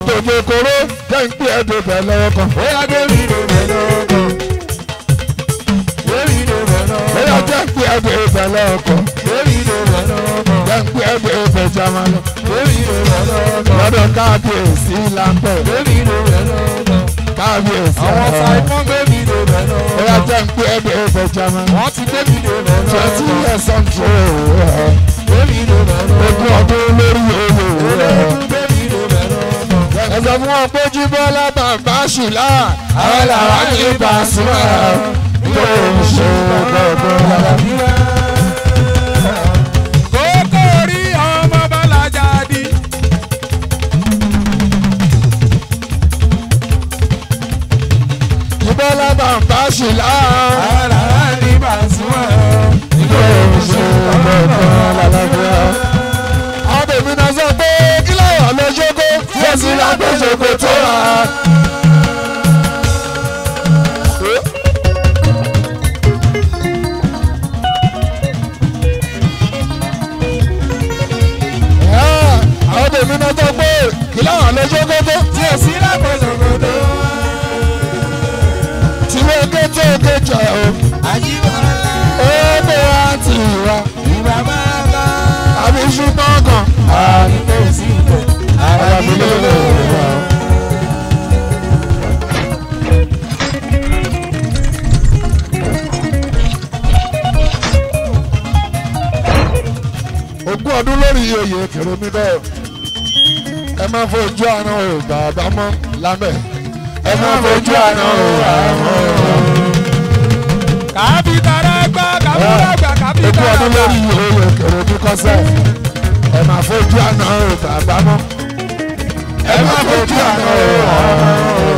tòjò kóró jẹ́ ń pè é dòbẹ̀ lọ́wọ́ kan. bóyá bébí ló bẹ̀ lọ́kàn. bébí ló bẹ̀ bóyá lọ́kàn. jẹ́ ń pè é dòbẹ̀ lọ́wọ́ kan. bébí ló bẹ̀ lọ́kàn. jẹ́ ń pè é dòbẹ̀ jamanu. bébí ló bẹ̀ lọ́kàn. lọ́dọ̀ kábíyèsí láńpẹ̀ bébí ló bẹ̀ lọ́kàn. kábíyèsí àwọn ọ̀hún. saimon bébí ló bẹ̀ bóyá lọ́kàn. jẹ́ ń pè é dòbẹ̀ jamanu. wọ́n ti bébí ló bẹ̀ twenty lọ́kàn. years on trade. bébí ló bẹ̀ ogún lọ́kàn. ọdún lórí owó. bébí ló bẹ̀ lọ́kàn. ẹ sọ fún wọn pé jíbọ́lá bàbá ṣùlá àwọn làwọn ní Pasuma yóò ṣe gbọ̀ngàn. kókó rí ọmọ balaja di. jíbọ́lá bàbá ṣùlá ara ní Pasuma. yóò ṣe gbọ̀ngàn lálàbíà. àwọn tèmi náà sọ pé kí láyọ̀ lọ ṣókó yóò sì lágbó ṣòkò tó rà. àwọn tèmi náà sọ pé kí láyọ̀ lọ ṣókó tó. tí o sí lápòsòkòtò. tí wọ́n ké tó ké jọ o. àyíbọ̀lá ó bó wá tì wá. ìwà máa bá. àbí ṣùgbọ́n kan. àdìgbò sí ìbò. ara mi ló lè wá. ogún ọdún lórí oyè kèrèmí bẹ́ẹ̀ ẹ má fojú àná o bàbá mọ́ lámẹ́ ẹ má fojú àná o àmọ́ kàbítàrà gbà kàbítàrà gbà ogún kàbítàrà ọdún gbà. lórí oyè kèrèmí kọ́sẹ̀ ẹ má fojú àná o bàbá mọ́ ẹ má fojú àná o àmọ́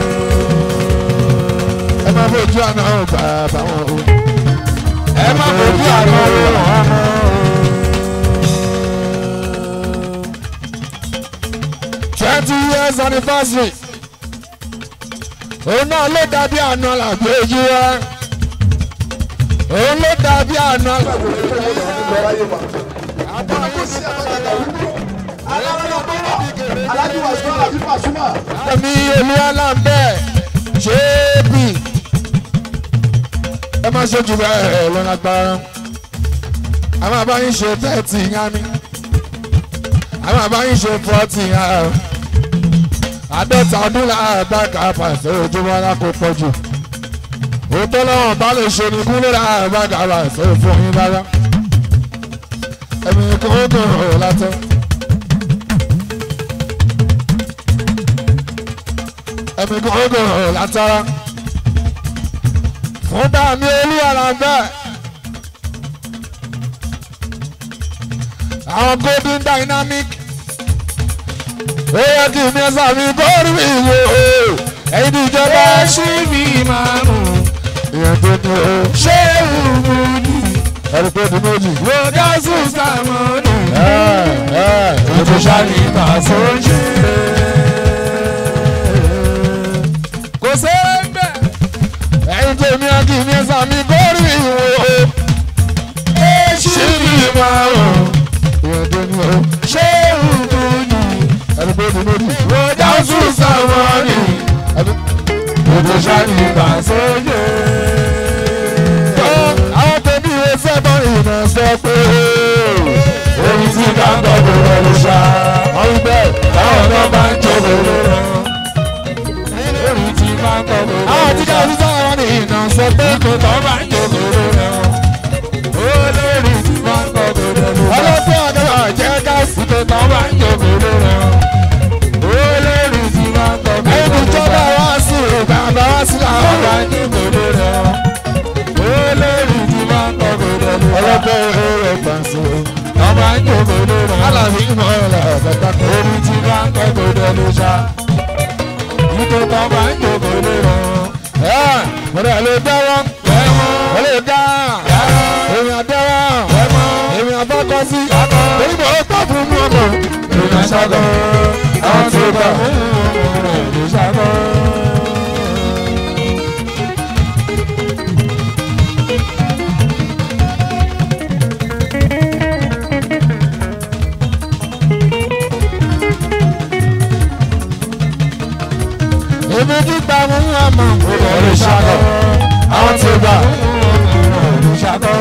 ẹ má fojú àná o bàbá wọn o ẹ má fojú àná o àmọ́. twenty years anniversary òun náà ló dàbí àná làgbé yí wá òun ló dàbí àná làgbé Alájú wa sọ́ra bí Pasuma. èmi olúwalá ń bẹ̀ ṣé bì ẹ má ṣe jù bẹ́ẹ̀ lọ́nà agbára a máa bá yín ṣe thirty yá mi a máa bá yín ṣe forty yá o àádọ́ta ọdún láàbá kàápà ìfẹ́ ojúmọ́ alákòópọ̀ jù òótọ́ lọ́wọ́n bá lè ṣe ní kúlẹ̀ láàbá kàápà ìfẹ́ fún yín rárá ẹ̀mí kan ó dùn ọ̀ látọ̀. ẹ̀mí kan ó dùn ọ̀ látara fún dàmí olúwàrà bẹ́ẹ̀. àwọn golden dynamic ó yẹ kí mi ẹsà mi bọ́ọ̀rù mi wò ó ẹ̀yin ní ìjọba ṣé mi máa mú ìyẹn tó ní o ṣé òun ní ẹ̀rù pé ọdún méjì. rọ́dásù sàmọ́nù ẹ ẹ ètò ṣáàlì ìbàṣọ́jì. kò sẹ́ńbẹ̀ ẹ̀yin tó ní kí mi ẹsà mi bọ́ọ̀rù mi wò ó ṣé mi máa rò ìyẹn tó ní o ṣé òun ní ẹ̀rù pé ọdún méjì. rọ́dásù sàmọ́nù ètò ṣáàlì ìbàṣọ́jì. àwọn tẹ̀mí ìwé sẹ́mọ̀ ìrìnà sọ pé orí tí bá ń gbọ́ kò rọrùn ṣá. wọ́n wí bẹ́ẹ̀ táwọn náà bá ń jókòó lọ́rọ̀. orí tí bá ń gbọ́ kò àwọn rọrùn tí ṣá. káwọn sísá wọn ní ìrìnà sọ pé kò tọ́ bá ń jókòó lọ́rọ̀. olórí tí bá ń gbọ́ kò rọrùn ṣá. ọlọ́pàá ọ̀dọ́ jẹ́ ká sí. kò tọ́ bá ń jókòó lọ́rọ̀. olórí tí bá ń gbọ́ kò ẹ̀yin rọrùn ìjọba ṣá. wá sí bàbá wá sí tọ́ làwọn. bá ń jókòó lọ́rọ̀. olórí tí bá ń gbọ́ kò rọrùn ṣá. ọlọ́pàá ẹ̀rọ pàṣẹ. tọ́ bá ń jókòó lọ́rọ̀. aláàbí mọ̀ ọ́ la ọ̀gá orí tí bá ń gbọ́ kò rọrùn ṣá. ìtò tọ́ bá ń jókòó lọ́rọ̀. ẹ̀ mo rẹ̀ lè dáwọ́ ẹ̀wọ̀n. mo lè dá èmi àdáwọ́ èmi àbọ́kọ́ sí. èyí bò ó tọ́ fún mú ọmọ. Ìgbà ṣàgọ́, àwọn tí ó bá fún ọmọ rẹ̀ ló ṣàgọ́. ibi kíkà mú àmọ́ òde ṣàkọ àwọn tí ó gbà. òde ṣàkọ.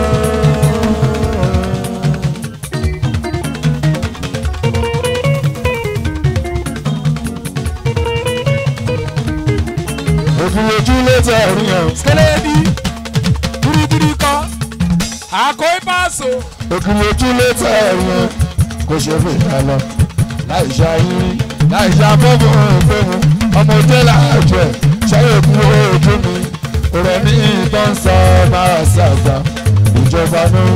òfin ojú létí ẹ̀rí yẹn. kẹlẹ́bí gírígírí kọ́ àkó ìbáṣọ. òfin ojú létí ẹ̀rí yẹn kò ṣe fi ìta lọ. láì ṣe ayírí láì ṣe afẹ́fẹ́ òǹfẹ́mu ọmọdé láàjọ ẹ̀ ṣẹ́yìn kú ojú mi. ọ̀rọ̀ ní ìtàn sọ máa ṣàgbà ìjọba náà.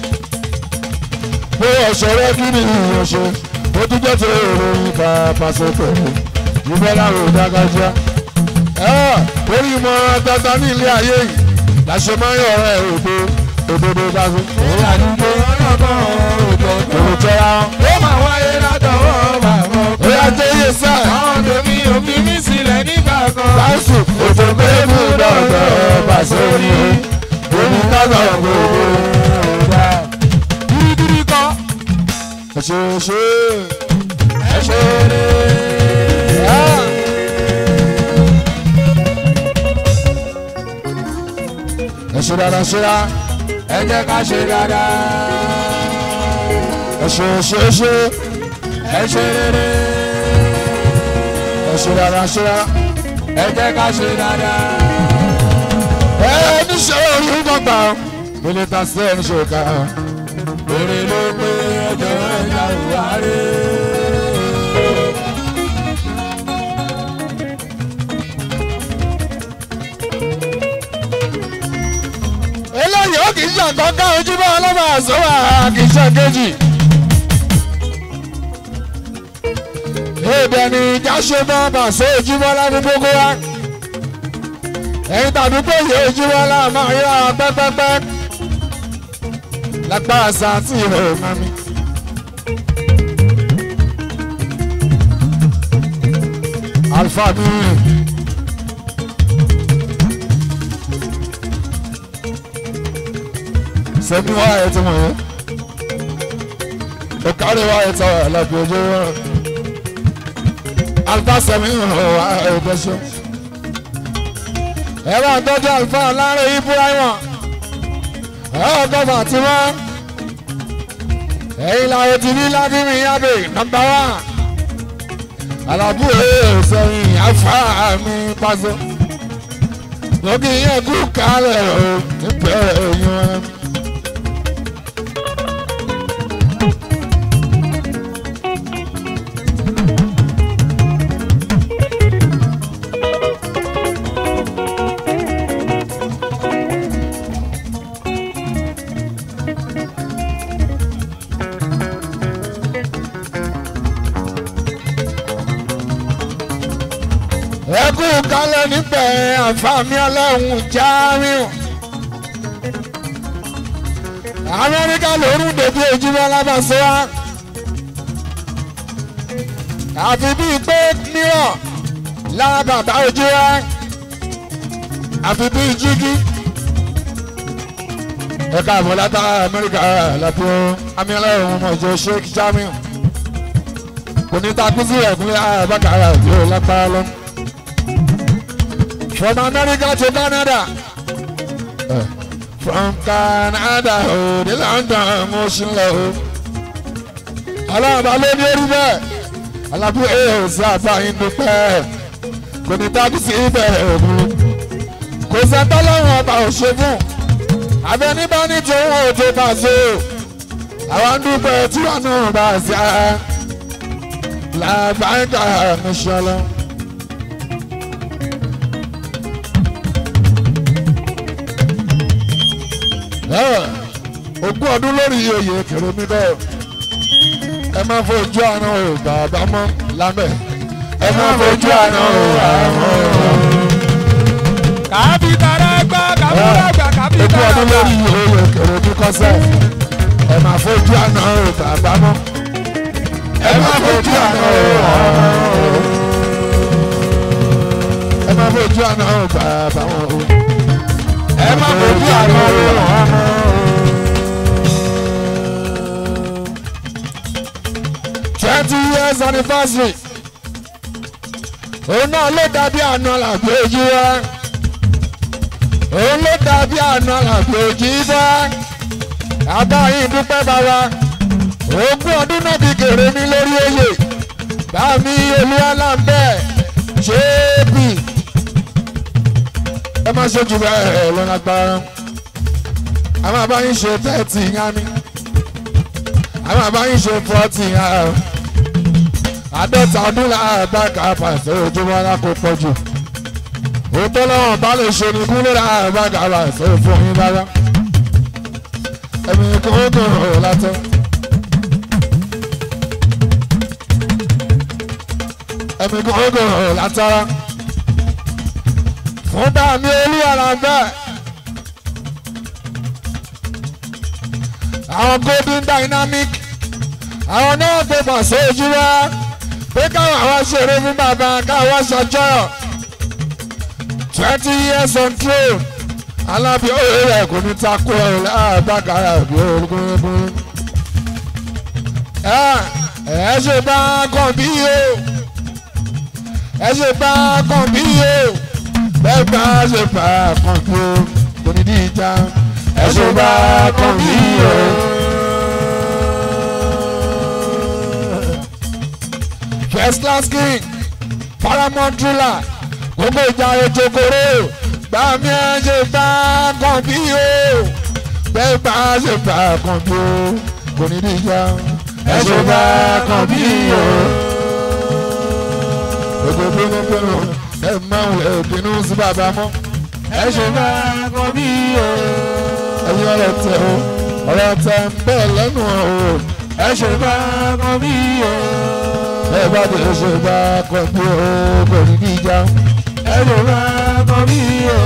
bó ọ̀ṣọ́rẹ́ kí ni ìyẹn ṣe ó tún jẹ́ ti ìròyìn bá pàṣẹ pẹ̀lú ìfẹ́ láwọn òdágájá. orí ìmọ̀ràn tata ní ilé ayé yìí làṣẹ máa ń yọ̀rọ̀ ẹ̀ òdo òdodo dájú. òun àdúgbò ọlọ́gbọ́n òjò tó. òun jọra wọn. ó máa wáyé látọwọ́ bàbá ó yà jẹ́ iye sáà. àwọn tèmi ò fi mí sílẹ̀ nígbà kan. láìsù òjò pẹ́ẹ́bù dọ̀dọ̀ pàṣẹ orí omi kágbà gbogbo. gírígírí kọ́ ṣe ṣe ẹ ṣe eré. ẹ ṣe dáadáa ṣe dá ẹ jẹ́ ká ṣe dáadáa. ẹ ṣe ṣe ṣe ẹ ṣe rere. ẹ ṣe dáadáa ṣe dá. ẹ jẹ́ ká ṣe dáadáa. ẹ níṣẹ́ orí gbọ̀ngbà mílítà sí ẹ̀ níṣẹ́ òkà. Èrè ló pé ẹjọ́ ẹja ìwárí. eléyìí ó kì í ṣàkọ́kọ́ ojúbọ ọlọ́mọ àṣọwà kì í ṣe kejì. èdè ni ìjà ṣe mọ́ bàṣẹ ojúmọ́ lábí gbogbo wa. ẹ̀yin tàbí pé ìyẹn ojúmọ́ láà máa yọ àwọn pẹ́pẹ́pẹ́. lágbára sàtì ìhò mami. alfa mi. sẹ́mi wá ẹ̀ tí mo yẹ. ọ̀kárí wá ẹ̀ tọ́ ẹ̀ lọ́pọ̀ ojú wọn. alfa sẹ́mi wá ẹ̀ gbẹ́sọ̀. ẹ bá tọ́jú alfa láàrin ibrahima. ẹ ọkọ̀ fatima. ẹ̀yin làwọn ti ní ládìmí yábè nọ́mbà wá. alábù ẹ̀ sẹ́yìn afa mi pàṣẹ. lókè yẹn kú kálẹ̀ o nípẹ́ ẹ̀yìn wọn. ẹkú kálẹ̀ níbẹ̀ àǹfààní ọlọ́run jáàmíù. amẹ́ríkà lórún dèbí ojúmọ́ lábàṣọ wa. àfi bíi pé mìíràn lára bàbá ojú wa. àfi bíi jígí. ẹ̀ka àbọ̀látà amẹ́ríkà lápò àmì ọlọ́run mọ̀jọ sheikh jáàmíù. kò ní takú sí ẹ̀kúnlẹ̀ àbákàrà yóò lápá lọ́nà. From America to Canada. Uh, from Canada oh, to London mo ṣe ń lọ o. Aláàbá ló ní orí bẹ́ẹ̀. Alábú èèyàn sí àbáyín dúpẹ́. Kò ní tábí sí ìbẹ̀rẹ̀ òun. Kò sẹ́ńtọ́ lọ́rùn ọba òṣè fún. Abẹ́ní bá ní tòun ò tó bá so. Àwọn ń dúpẹ́ tí wọ́n náà bá sí ara. Làbáyín ká mi ṣọlọ́. ogún ọdún lórí oyè kèrèmídọ́ ẹ má fojú àná o bàbá mọ́ lámẹ́ ẹ má fojú àná o àmọ́ Kàbí tara gbá kàbúrà gbà kàbí ogún tara ọdún gbà. lórí oyè kèrèmí kọ́sẹ̀ ẹ má fojú àná o bàbá mọ́ ẹ má fojú àná o àmọ́ ẹ má fojú àná o bàbá wọn o Ẹ má fojú àná o àmọ́. twenty years anniversary òun náà ló dàbí àná làbí ojú wa òun ló dàbí àná làbí ojú bá àbáyín dúpẹ́ bàbá ogún ọdún náà fi kéré mi lórí oyè bámi olúwalámbẹ́ ṣéèpì ẹ má ṣe jù bẹ́ẹ̀ lọ́nà gbára àwọn àbáyín ṣe tẹ́ẹ̀tì yá mi àwọn àbáyín ṣe fọ́ọ̀tì yá o àádọ́ta ọdún láàbá kàáfà ìfẹ́ ojúmọ́ lákò pọ̀ jù òótọ́ lọ́wọ́ bá lè ṣe ní kúlẹ̀ láàbá kàáfà ìfẹ́ fún yín rárá ẹ̀mí kò kò rò látọ̀. ẹ̀mí kò kò rò látara fún dàmí olúwàrà bẹ́ẹ̀. àwọn golden dynamic àwọn náà gbé pàṣẹ ojú wa pé káwọn àwọn ṣeré fún bàbá káwọn ṣàjọyọ̀ twenty years on throne alábí òye rẹ̀ kò ní takò ẹ̀ láàbàkàrà bí olùkúnkún. ẹ ẹ ṣe bá kàn bí o ẹ ṣe bá kàn bí o bẹ́ẹ̀ bá ṣe bá kàn bí o kò ní di ìjà ẹ ṣe bá kàn bí o. first class king paramount ruler gbogbo ìjà ojokoro gbàmí ẹ ṣe bá kàn bí o bẹ́ẹ̀ bá ṣe bá kàn bí o kò ní di ìjà ẹ ṣe bá kàn bí o. gbogbo bínú bínú ẹ máa ń lè bínú sí bàbá mọ́ ẹ ṣe bá kàn bí o. ẹyin ọ̀rọ̀ tẹ o ọ̀rọ̀ tẹ ń bẹ̀ lẹ́nu o ẹ ṣe bá kàn bí o ẹ bá dé ṣe bá kọ bí o kò ní bí ìjà ẹ lè bá kọ bí o.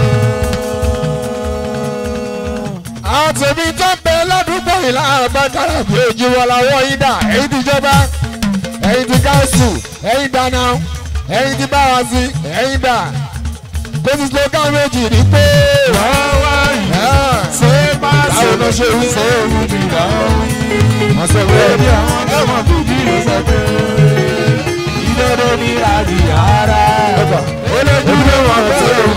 àwọn tèmi tó ń bẹ ládùúgbò yìí láàbá kára bí ojú wọn làwọn yìí dà èyí ti jọba èyí ti káńsù èyí dáná èyí ti bá wa sí èyí dà kó ti slogan méjì ní pé. wọ́n wá yìí ṣé bá ṣe báwo ló ṣe wí. ṣe wù mí lọ́wọ́ wọ́n sọ pé lórí àwọn ọmọ bíbí ló sọ pé ìdodo ní àdì ara olójú wọn tó ń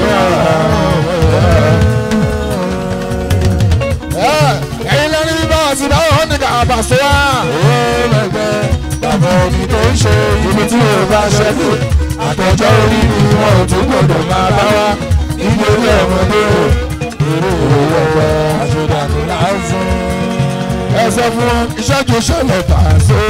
bọ̀ ẹ̀yin lẹ́ni bí báwa sí báwọn wọn ní ká àbàṣọ wa. ẹlẹgbẹ́ bàbá omi tó ń ṣe ibi tí yóò bá ṣẹ́kù àtọjọ́ orí ni wọn ò tún gbọdọ̀ máa bá wa nítorí ọmọdé o èrè òwò ọgbà àṣọdànù lásán. ẹ sọ fún wọn ìṣẹ́jú ṣẹlẹ̀ bàṣọ.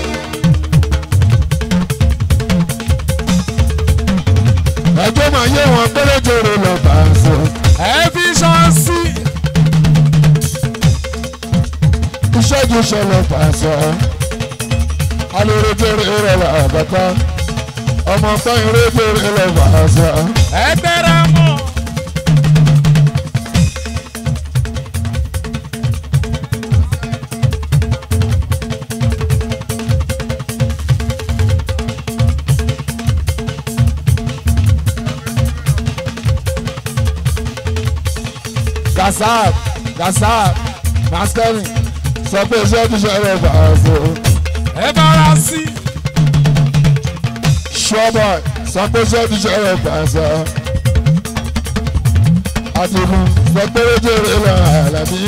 ẹjọ́ máa yé wọn péréjèrè lọ bàṣọ. ẹfíṣọ́nsì ìṣẹ́jú ṣẹlẹ̀ bàṣọ. alèrèjèrè rẹ̀ là bàtà ọmọ sẹ́yìn rèjèrè lọ bàṣọ. ẹgbẹ́ra mọ́. gasab gasab maskeni sọ pé ìṣẹ́jú ṣẹlẹ̀ bàṣọ. ẹ bára sí. Ṣọ́bọ̀ sọ pé ṣẹ́ni ṣẹlẹ̀ pàṣẹ. Àtìkù sọ pé jèrè lọ àlàbí.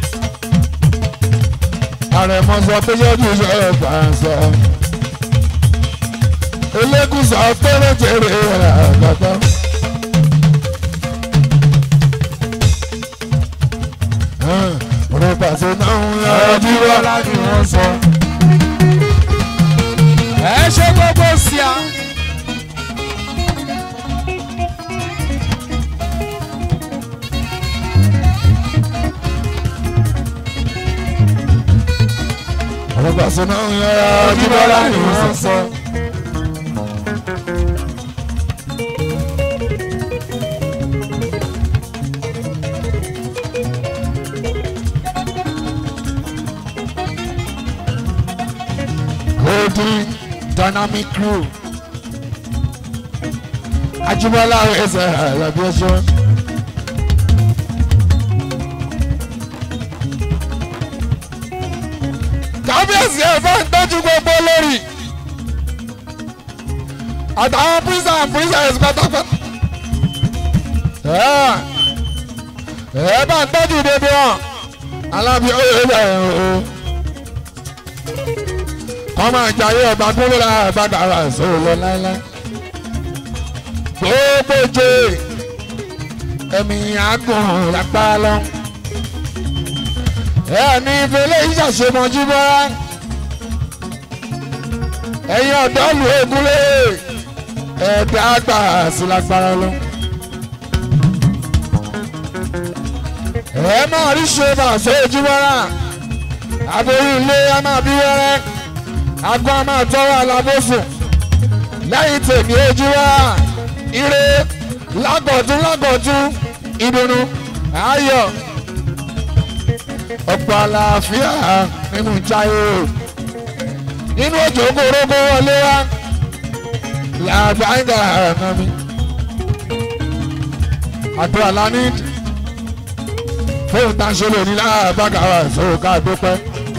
Àrẹ̀mọ sọ pé ṣẹ́ni ṣẹlẹ̀ pàṣẹ. Elékùn sọ pé jèrè lọ àgbàtà. Ọ̀rọ̀ pàṣẹ náà ń yára ọ̀rọ̀ bí tí wá. wọ́n láti wọ́n sọ. ẹ ṣe gbogbo sí a. Ọ̀rọ̀ pàṣẹ náà ń yára bí tí wá wọ́n láti láti wọ́n wọ́n sọ. Golden Dynamic Crew. Ajibola ẹsẹ̀ àlàbíọ́sọ́. Kábíyèsí ẹ̀ bá ń tọ́jú gbogbo lórí. àtàwọn prison and princess pátápátá. ẹ bá ń tọ́jú bèbè wọn alábi oyè bẹ̀rẹ̀ o. kọ́ máa jayé ọba gbóló la àgbàdo ara ìṣòro lọ láéláé. gbogbo jẹ́ ẹ̀mí àgùn lápá lọ. ẹ ní ìfẹ́lẹ́ ìṣàṣemọ́jú bọ́ra. ẹ̀yin ọ̀dọ́ lu egúnlé ẹ̀ẹ́dẹ́ àgbà sí lágbára lọ. ẹ máa rí ṣe bàṣẹ ojú bọ́ra. aborí ilé a máa bí wẹ́rẹ́. agbọ́n a máa tọ́wọ́ alábòsùn. lẹ́yìn tèmi ojú wa ire lágọ̀tún lágọ̀tún ìdùnnú ayọ̀ ọ̀pọ̀ àlàáfíà nínú jáyé nínú òjò kórókó wọlé wá làbáńgà àná mi àdúrà lání fóun tá a ṣe lónìí láàbàgà wa ìṣòro ká dúpẹ́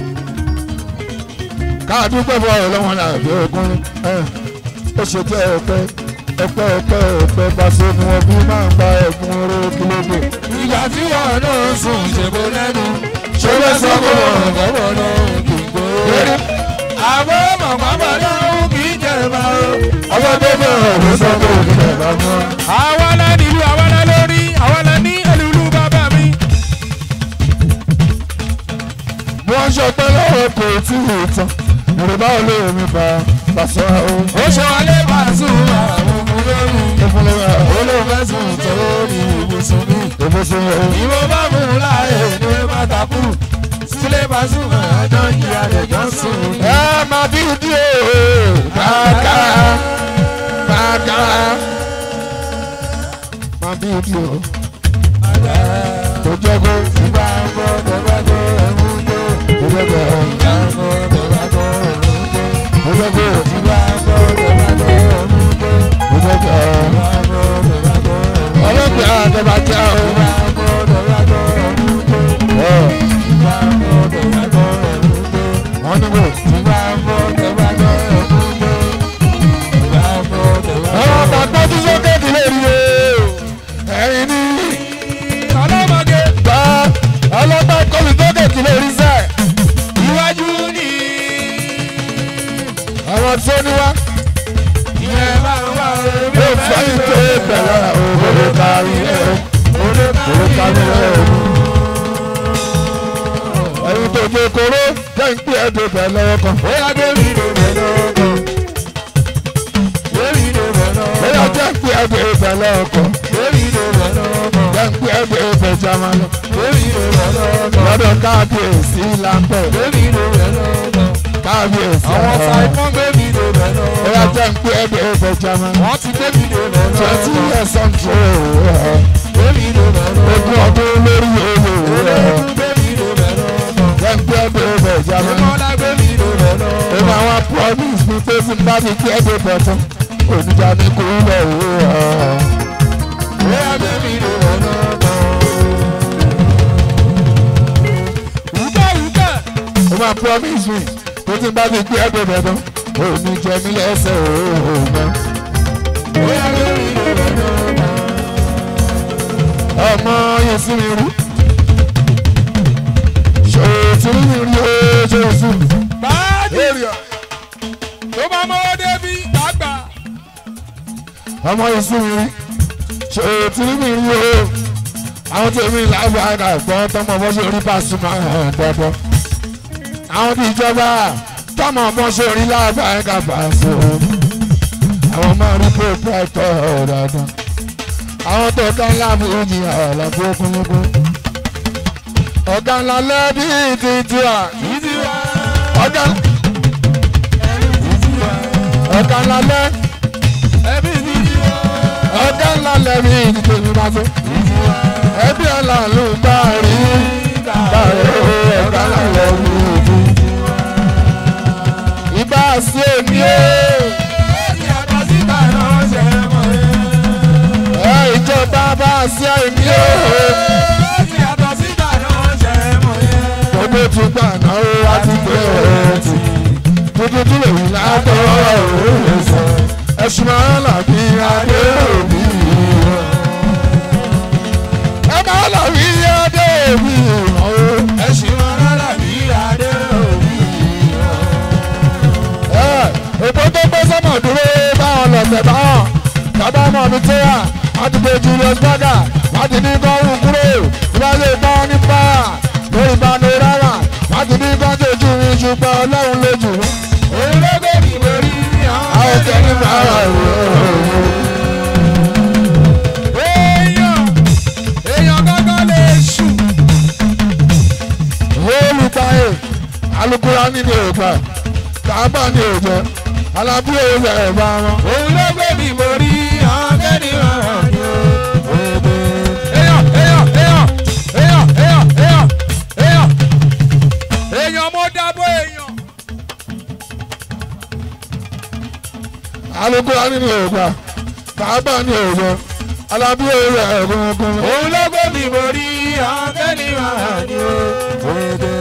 ká dúpẹ́ fún ọ̀rọ̀ lọ́wọ́n náà bí ogún ó ṣe tẹ́ ẹ pẹ́ ọpẹ́ ọpẹ́ ọpẹ́ pàṣẹ ni wọn bí máa ń gba ẹ̀bùn oró kílódé. ìgbà tí wọn náà sùn ṣèbó lẹ́nu ṣé ló sọ fún wọn. ọ̀gọ́bọ̀ náà kì í gbó. àbọ̀ mọ̀mọ́mọ́ náà kì í jẹ̀bà o. ọmọ tó bẹ̀rẹ̀ ló sọ pé òbí rẹ̀ bá mọ́. àwa la nílùú àwa la lórí àwa la ní ẹlùlú bàbá mi. wọ́n ṣe pé lọ́wọ́ kò tí ì tán yorùbá olóyèmí bá pàṣẹ o. ó ṣe wọlé pàṣẹ àwọn ọmọ lórí. ìfúnlẹ̀ olóòfẹ́ sùn torí ibùsùn mi. ìbùsùn o. ìwọ bá mú un láàyè ní pátákù. sílẹ̀ pàṣẹ ọjọ́ ìyá rẹ̀ jọ sùn. ẹ máa bí dí o bàkà bàkà máa bí dí o. tó jẹ́ kó ìgbà gbọ́ tẹ̀wá tó ẹ̀mú tó. tó jẹ́ kó ìgbà gbọ́ tẹ̀wá tó ẹ̀mú tó. tó jẹ́ kó ìgbà gbọ́ tẹ̀wá tó ẹ̀mú tó. tó jẹ́ kó ìgbà gbọ́ tẹ̀wá tó ẹ̀mú tó. ọlọ́pàá àtẹ̀bàjẹ́ o. ìgbà gbọ́ tẹ̀wá tó ẹ̀mú tó. ìgbà gbọ́ tẹ̀wá tó ẹ̀mú tó. wọ́n ní kò. ìgbà gbọ́ tẹ̀wá tó ẹ̀mú tó. ìgbà gbọ́ tẹ̀wá tó ọ̀rọ̀ bàbá tó sókè kì lè rí o. ẹ̀yin ní ọlọ́mọge gbà ọlọ́pàá kọ́mi sókè kì lè rí sẹ́. iwájú ni àwọn tó ní wá ìyẹn máa ń wá omi yóò fẹ́ ìpè bẹ̀rẹ̀ òwúrọ̀ kárí ẹ̀ òwúrọ̀ kárí ẹ̀ ẹ̀yin tó jẹ́ kóró jẹ́ ń pè é tó bẹ̀ lọ́wọ́ kan. bóyá débi ló bẹ̀ lọ́kọ̀ débi ló bẹ̀ lọ́kọ̀ bóyá jẹ́ ń pè é tó bẹ̀ lọ́wọ́ kan. débi ló bẹ̀ lọ́kọ̀ jẹ́ ń pè é tó bẹ̀ jama lọ. débi ló bẹ̀ lọ́kọ̀ lọ́dọ̀ káàbíyèsí láńpẹ̀ débi ló bẹ̀ lọ́kọ̀ káàbíyèsí àwọn àwọn saimon débi ló bẹ̀ bóyá lọ́kọ̀ jẹ́ ń pè é tó bẹ̀ jama lọ. wọ́n ti débi ló bẹ̀ twenty lọ́kọ̀ years on trade débi ló bẹ̀ ogún lọ́kọ̀ ọdún lórí owó olóògùn débi ló bẹ̀ lọ́kọ̀ jẹ́ ń pè é tó bẹ̀ jama lọ. ìmọ̀lá débi ló bẹ̀ ó lọ́kọ̀ máa wá promise mi pé tí n bá ti kí ẹgbẹ́ bọ̀ tán oníjà ní kò ń lọ òwe ọ̀. bóyá débi ló bẹ̀ lọ́kọ̀. Wúkẹ́ wúkẹ́. ó máa promise mi pé tí n bá ti kí ẹgbẹ́ bọ̀ tán oníjà mi lẹ́sẹ̀ òun mọ́. Bóyá débi ló bẹ̀ lọ́kọ̀. ọmọ yẹn sí mi rí ṣòtú mi rí o ṣòtú mi. Báàdì tó bá mọ́wọ́ débi dàgbà. ọmọ yẹn sí mi rí ṣòtú mi rí o àwọn tèmi láàbù àgbà gbọ́ tọmọ bọ́ ṣe rí Pasuma hàn dandan àwọn tí ìjọba tọmọ bọ́ ṣe rí láàbù àgbà Paso àwọn máa rí pòpẹ́tọ̀ dandan àwọn tó ká láàbù òjì àlàfo kúnlẹ́kún ọ̀gá ńlá lẹ́bí títí à Ìdí wa, ọ̀gá ìdí wa, ọ̀gá ńlá lẹ́ ẹbí ìdí wa, ọ̀gá ńlá lẹ́bí títí mi bá tó ìdí wa. ẹbí ọ̀là ló bá rí bá rí ọ̀gá ńlá lẹ́bí títí ìbá sí èmi o Ẹni àtọ̀ síta náà ṣe mọ̀ ẹ́. ẹ ìjọba bá sí èmi o Ẹni àtọ̀ síta náà ṣe mọ̀ ẹ́. gbogbo tún gbà náà ó wá ti pé ẹ̀ tì tuntun tún lè wí látọ̀ òun lè sọ ẹ̀sùn máa làbí adé òbí ẹ máa làbí adé òbí ẹ̀sìn máa làbí adé òbí. èpo tó gbé sọ́mọ̀ dúró báwọn lọ̀sẹ̀ báwọn bàbá ọmọ mi tó yà wọ́n ti gbé Julius Berger wọ́n ti ní kọ́rùn kúrò ìbáṣe ìbọn ní báyà lórí ìbánu rárá wọ́n ti ní kọ́ńtò ojú mi ṣùgbọ́n ọlọ́run lójú òun ló gbé mi borí àwọn tẹ̀lé bàrà rẹ̀. èèyàn èèyàn gángan lè ṣù. olùtayé alukura nínú ìgbà tàbá ní òjò alábúrò rẹ̀ bá wọn. òun ló gbé mi borí ọ̀gẹ́ni ọ̀hún ni ó. èèyàn èèyàn èèyàn èèyàn èèyàn èèyàn èèyàn èèyàn mo dábọ̀ èèyàn. alukura nínú ìgbà tàbá ní òjò alábúrò rẹ̀ gbọ̀ngàn. òun ló gbé mi borí ọ̀gẹ́ni ọ̀hún ni ó.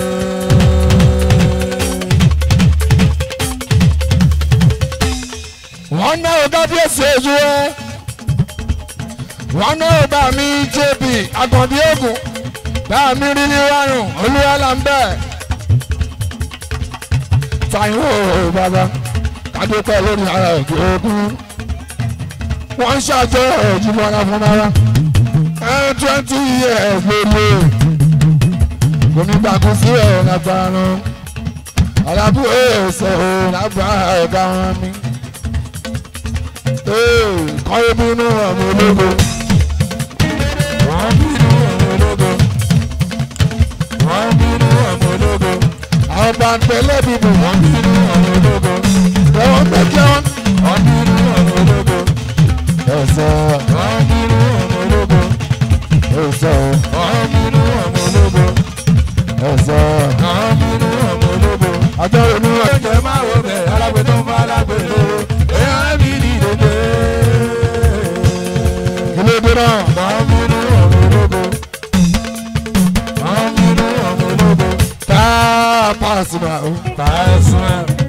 wọ́n ná ọ̀gá bí èsì èjú ẹ́ wọ́n ná ọ̀gá mi jp àkàndí ògùn bá mi rí ní wárùn olúwalà ń bẹ̀. Táíwò bàbá kádópẹ́ lórí ara òkè ogun wọ́n ń ṣàjọ ìjùmọ̀ra fún ara ẹ̀ twenty years lórí o kò ní gbàgbọ́ sí ẹ̀ lágbára náà alábùú èso lágbára ọ̀gá wọn mi kọ́yé bínú ọmọ ológo. wọ́n bínú ọmọ ológo. wọ́n bínú ọmọ ológo. àwọn bàǹtẹ̀ lẹ́bìbò wọ́n bínú ọmọ ológo. lẹ́wọ̀n mẹ́jọ. wọ́n bínú ọmọ ológo. ẹ̀sọ́ wọ́n bínú ọmọ ológo. ẹ̀sọ́ wọ́n bínú ọmọ ológo. ẹ̀sọ́. wọ́n bínú ọmọ ológo. àjọ ìlú rẹ̀. oúnjẹ máa wo bẹ̀ alágbè tó ń bá alágbè lówó. èèyàn mi ní ìdèdè. ilé ìdè náà. wọ́n bínú ọmọ ológo. wọ́n bínú ọmọ ológo. tá a paasi ma o. Pasuma.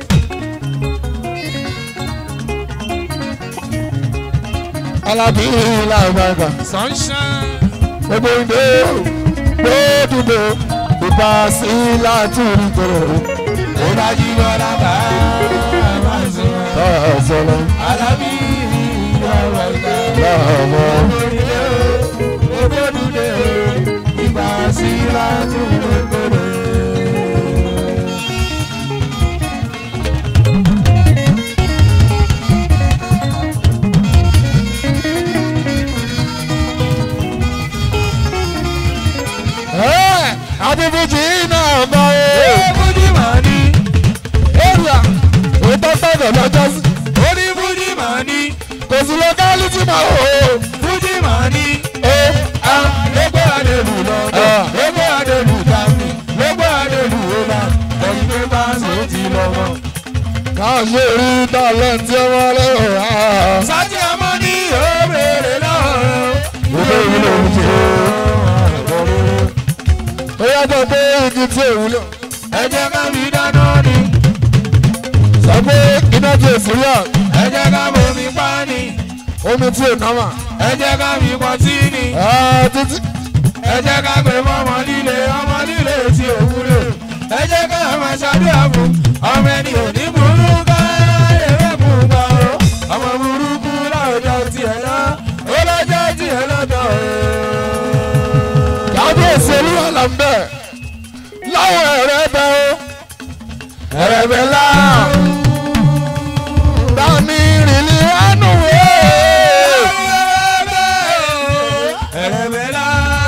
alábí làbàgà. Sunshine. gbogbo ìdè gbódùgbò ìbá sí látúrí tòrò. Ìdájí bọ́lá bá Pasuma. ẹ̀sọ́ lọ. Alábí ọ̀rọ̀ ìta. lọ́wọ́. Orílẹ̀ o, ògbódùdé o, ìgbà sí látúndé kórè. ẹ̀ adébújì náà bá o. Fújì màá ní, èrìà òótọ́ gbọ́dọ̀ lọ́jọ́ sí. ó ní Fújì màá ní, kò sí lọ́kálítì máa wò ó. Fújì màá ní. ó a lógbó adélu lọ́dọ̀ Ah. lógbó adélu tàbí lógbó adélu ọba ẹ̀yin pé báńsì ó ti lọ́wọ́. káà ṣe rí tálẹ́ǹtì ọmọ lẹ́wọ̀ á. sátì ọmọ ní òbèrè lọ́rọ̀. Ilé ìwúlò ń ṣe. ó yàtọ̀ pé igi tí èwúlò. ẹ jẹ́ ká fi dáná ni sọ pé iná tí èsì rí à ẹ jẹ́ ká bomi pa ni omi tí ò náwà. ẹ jẹ́ ká fi pọtí ni títí ẹ jẹ́ ká pè fún ọmọ líle ọmọ líle tí ò wúlò ẹ jẹ́ ká máa ṣàdúrà fún ọmọ ẹni òní burú ká ewé kù gbà ó ọmọ burúkú láwùjọ tiẹ̀ lọ ó lọ́jọ́ tiẹ̀ lọ́dọ̀ ó. kábíyèsí olúwa là ń bẹ̀. láwọn ẹ̀rẹ́ bẹ́ ó. ẹ̀rẹ́ bẹ́ lá. bámi rìnlẹ̀ wánú wé. ẹ̀rẹ̀bẹ̀ la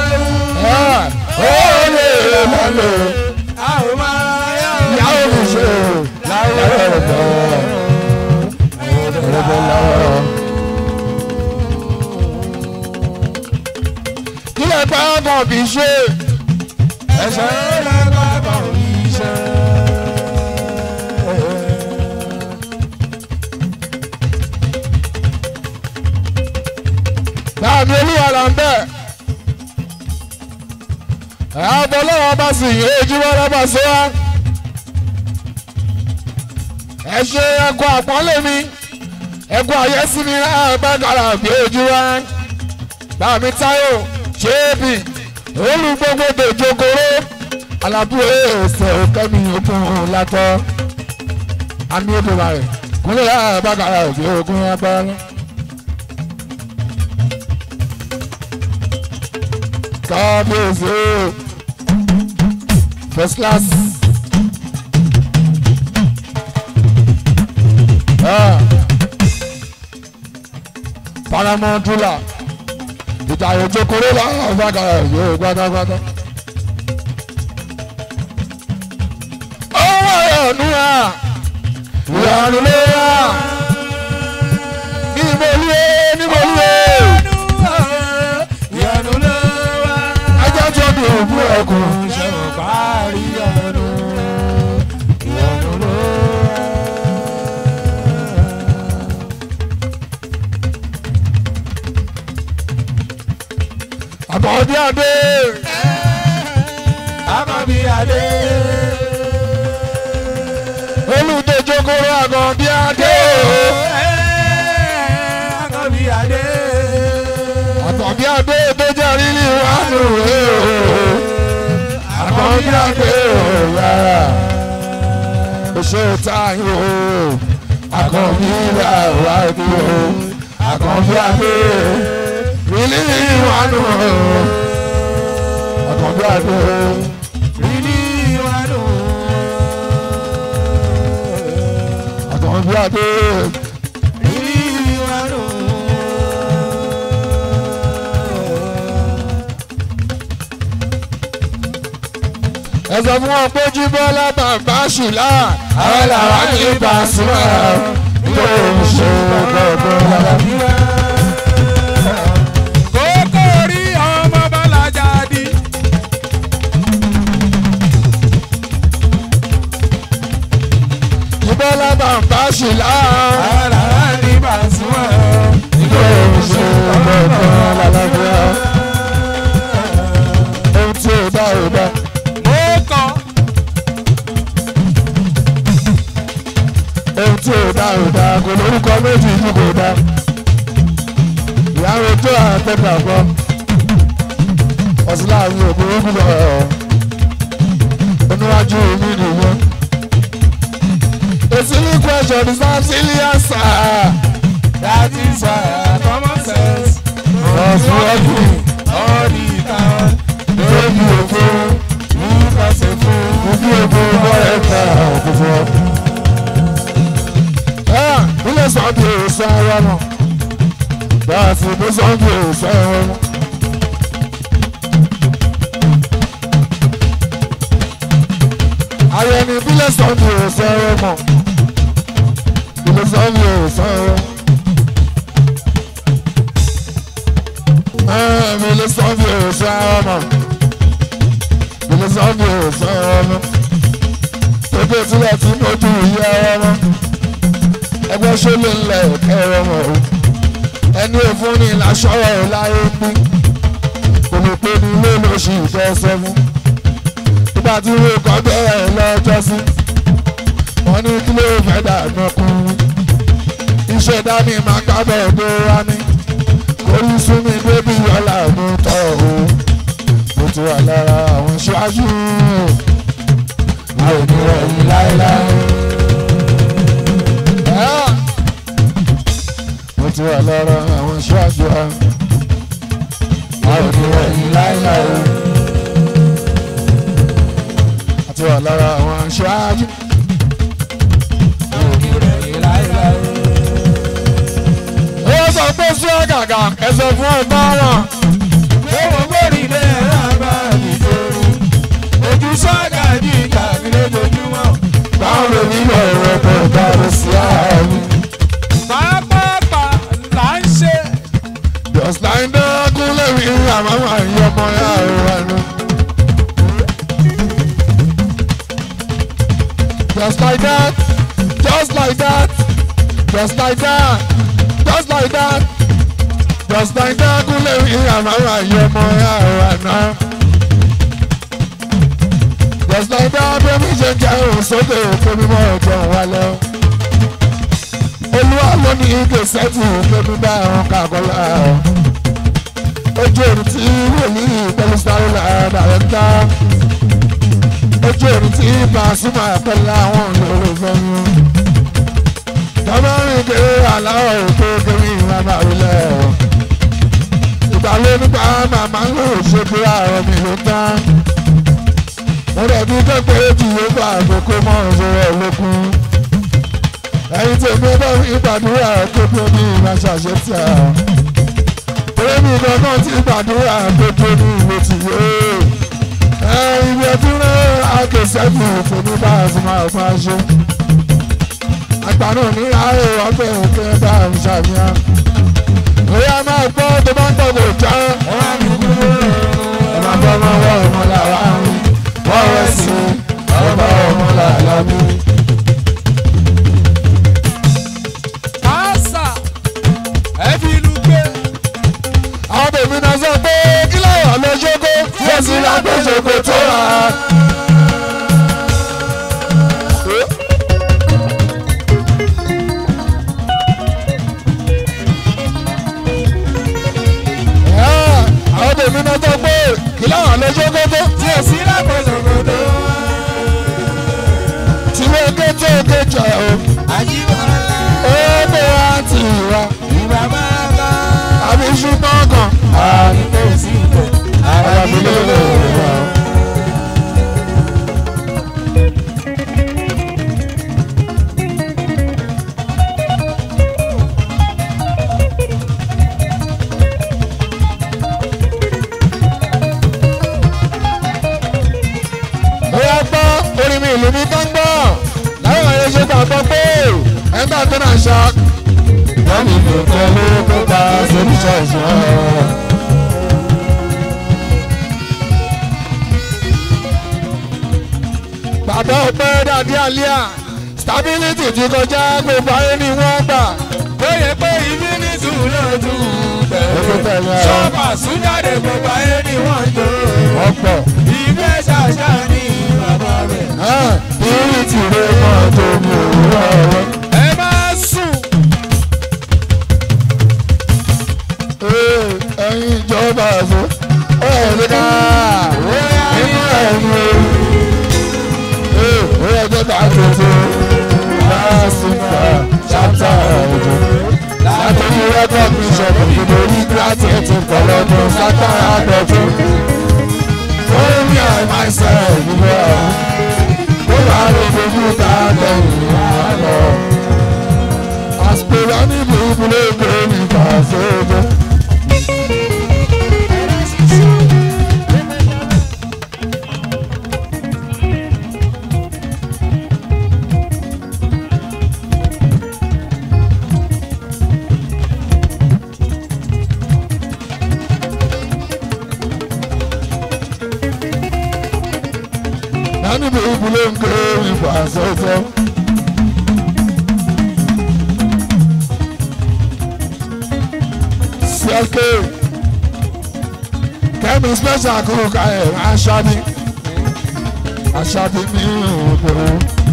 ó lè má lò. a ò máa yá o. ìyàwó mi ṣe. láwọn ẹ̀rẹ́ bẹ́ ẹ̀rẹ́ bẹ́ láwọn. kílẹ̀ pa ọkọ̀ kì í ṣe. ẹ̀ṣẹ̀ lẹ́gbàá kan iṣẹ́. Báàmì olúwa là ń bẹ̀. Àbọ̀ lọ́wọ́ bá sì yé ojúmọ́ lọ́bà sí wa. Ẹ ṣe ẹkọ àpọ́nlé mi. ẹkún ayé sí mi náà gbàgàrà bí ojú wa bàmí táyò ṣéèbì olú gbogbo dòjogoro alábú èsè kẹ́mi okun látọ̀ àmì òdòwà rẹ̀ kúnlẹ̀ náà gbàgàrà bí ogun agbára. kábíyèsí first class. Ah. paramount ruler ìtàyè jókòrò lọ́wọ́ gbàgàrà yóò gbádágbádá. ọwọ́ ìyọ̀nù à ìyọ̀nù ló yà níbolúwe níbolúwe ìyanu ló wá. ajájọ́ bí òkú ẹ̀kún. ṣẹ̀wọ̀n parí ìyanu ìyanu ló wá. àbọ̀dé adé Àkànbí adé. olùdó jókòrò àgọ̀dé adé Àkànbí adé. àtọ̀bí adé tó jẹ́ rírí wánú rẹ̀ o àkọ́bí adé òyà oṣù táyé o àkọ́bí làwà ní o àkọ́bí adé rírí wánú o àkọ́bí adé Rírí ìwádùn. àkọ́bí adé Rírí ìwádùn. ẹsẹ̀ fún wọn pé jíbọ́lá bàbá ṣùlá àwọn làwọn ní Pasuma yóò ṣe gbogbo lára. Kókó rí ọmọ Bọ́lájà di. jíbọ́lá bàbá ṣùlá Àrà ní Pasuma. yóò ṣe gbogbo lára. ohun tí ò dá ò dá. Mo kọ́. ohun tí ò dá ò dá kò lórúkọ méjì yìí kò dá. ìyàwó tó àtẹ̀gbà kọ́ ọ̀sùn láàrin ògbóró lọ oníwájú mi nìyẹn. èsì ní question is not silly answer. That is why common sense. ọ̀sùn ọ̀gbìn All the time. lórí òfò Nípa ṣe fún. ojú òfò bọ́ọ̀rẹ́ ta òkùnfọ́. ilé sọ́ọ̀bì òòsàn ẹ̀rọ mọ̀ báà sì bó sọ́ọ̀bì òòsàn ẹ̀rọ mọ̀. ayẹni ìbílẹ̀ sọ́ọ̀bì òòsàn ẹ̀rọ mọ̀ ilé sọ́ọ̀bì òòsàn ẹ̀rọ. mi ilé sọ́ọ̀bì òòsàn ẹ̀rọ mọ̀ ilé sọ́ọ̀bì òòsàn ẹ̀rọ mọ̀ tóbi sílẹ̀ tí mo dùn yí ẹ̀rọ mọ̀ ẹgbẹ́ ṣó lè lẹ̀ ẹ̀rọ mọ̀ o ẹni òfun ni làṣọrọ láyé ń bí olùpẹ ní ilé lóṣù ìfẹsẹ̀ mú nígbà tí ìwé kan bẹ̀rẹ̀ lọ́jọ́ sí wọ́n ní kí ló fẹ́ dànù ọkùnrin iṣẹ́ dání máa kábẹ̀ tó wá ní orí súnmi bébí yọlá mú tọ́ o mo ti wà lára àwọn ṣáájú àwọn ènìyàn yìí láéláé. Ah! mo ti wà lára àwọn ṣáájú wa àwọn ènìyàn yìí láéláé. a ti wà lára àwọn ṣáájú. ó sọ pé sí ọ̀gàgà ẹsẹ̀ fún ọgbà wọn. Owó gbòòrì lé rábà nìjọ́rú. Ojú sọ́gà ní ìkàwé lójoojúmọ́. báwo lè nílò ẹ̀rọ pẹ̀lú ìdáhùn sí ààrùn. Pápápá là ń ṣe. just like that kúnlẹ̀ mi àmọ́ máa ń yọ ọmọ yá ẹ̀rọ ẹnu. just like that just like that just like that just like that just like that kúnlẹ̀ mi àmọ́ máa ń yọ ọmọ yá ẹ̀rọ ẹnu. just like that bí omi ṣe ń jẹ́ òun sókè òkè mímọ́ ọjọ́ wa lọ. olúwa ló ní ike sẹ́tù pẹ̀lú bá àwọn kàkọ́lá ojú òrùn tí wòlíì pẹ̀lú sáré lára rẹ̀ ń dá ojú òrùn tí Pasuma pẹ̀lú àwọn olólùfẹ́ yín tọ́mọ́rin kéré aláwọ̀ ètò kéré ìlànà ìlẹ̀ ìgbàlẹ́ nípa màmá ń lò ṣe pé àwọn mi ló tán mo rẹ̀ bí pẹ́pẹ́ jù yóò bá àkókò mọ́ ìṣòro ẹ̀lẹ́kùn ẹ̀yin tèmi bá fi gbàdúrà gbogbo ní ìmáṣàṣẹ tí a tèmi kankan ti gbàdúrà gbogbo ní ìwé tí yóò ibi ẹtí rẹ̀ àkẹsẹ́kù tèmi bá a ti máa fún aṣọ àgbà náà ní ààrẹ ọgbẹ́ òkè bá a ń ṣàfihàn bóyá máa gbọ́ tó bá ń tọ̀ kò já ẹ máa bọ́ ọmọ wọ́ ọmọ làwa ń wọ́n rẹ̀ sí ọba ọmọ làlá mi. Àṣà ẹ fi ìlú gbé. àwọn tèmi náà sọ pé kí láwọn lọ ṣókó tí ó sì lágbó ṣòkò tó rà á. àwọn tèmi náà sọ pé kí láwọn lọ ṣókó tó Tí o sí lápẹ̀sọ̀gbọ̀dọ̀. tí wọ́n ké tó ké jọ o. Àjíbọ̀lá. ó bó wá ti wá Ìgbà máa bá. àbí ṣùgbọ́n kan. Àdìgbò sí ibẹ̀. ara mi ló lè wá. bóyá gbọ́ orin mi ìlú mi tó ń gbọ́ láwọn ẹ̀rọ ṣe gbàgbọ́ pé ẹgbẹ́ tó náà ṣá. wọ́n ní kò tẹ́ ló kó ta solution ṣọ́. bàbá ọpẹ́ dàdí àlíà stability ti kọjá gbogbo ayé ni wọ́n gbà. Bóyá pé ibi ní sùúrù tún Ẹgbẹ́ bẹ̀rẹ̀. tẹ̀lé ẹ̀. Ṣọ́ọ̀bà súnjáde gbogbo ayé ni wọ́n ń jò. wọ́n pọ̀. Ìfẹ́ ṣàṣà ní bàbá rẹ̀. Purity ló máa tó mú òwúrọ̀ rẹ̀. Ẹ máa sùn. ẹ̀yin ìjọba àṣọ ẹ̀ẹ́dẹ́ká nínú ẹ̀yìn o. ó yẹ kó ta tuntun lásìkò ṣáàtà ọ̀dọ́. látọ̀rí rẹ́kọ̀d bíṣọ̀pù ìdòrí gírátìẹ̀tì pọ̀lọ́dún sátárà àdọ̀tún. fún mi àì máa ṣe ìdílé ọ̀hún. kó bá lè fojú ta lẹ́yìn àlọ́. àsìkò ní búburú èkó ní fàṣẹ́jọ́. Nani búburú èkó ní fàṣẹ́jọ́. Sẹ́kẹ̀ kẹ́mi special kò ká ẹ̀ aṣáájú aṣáájú ní òkòrò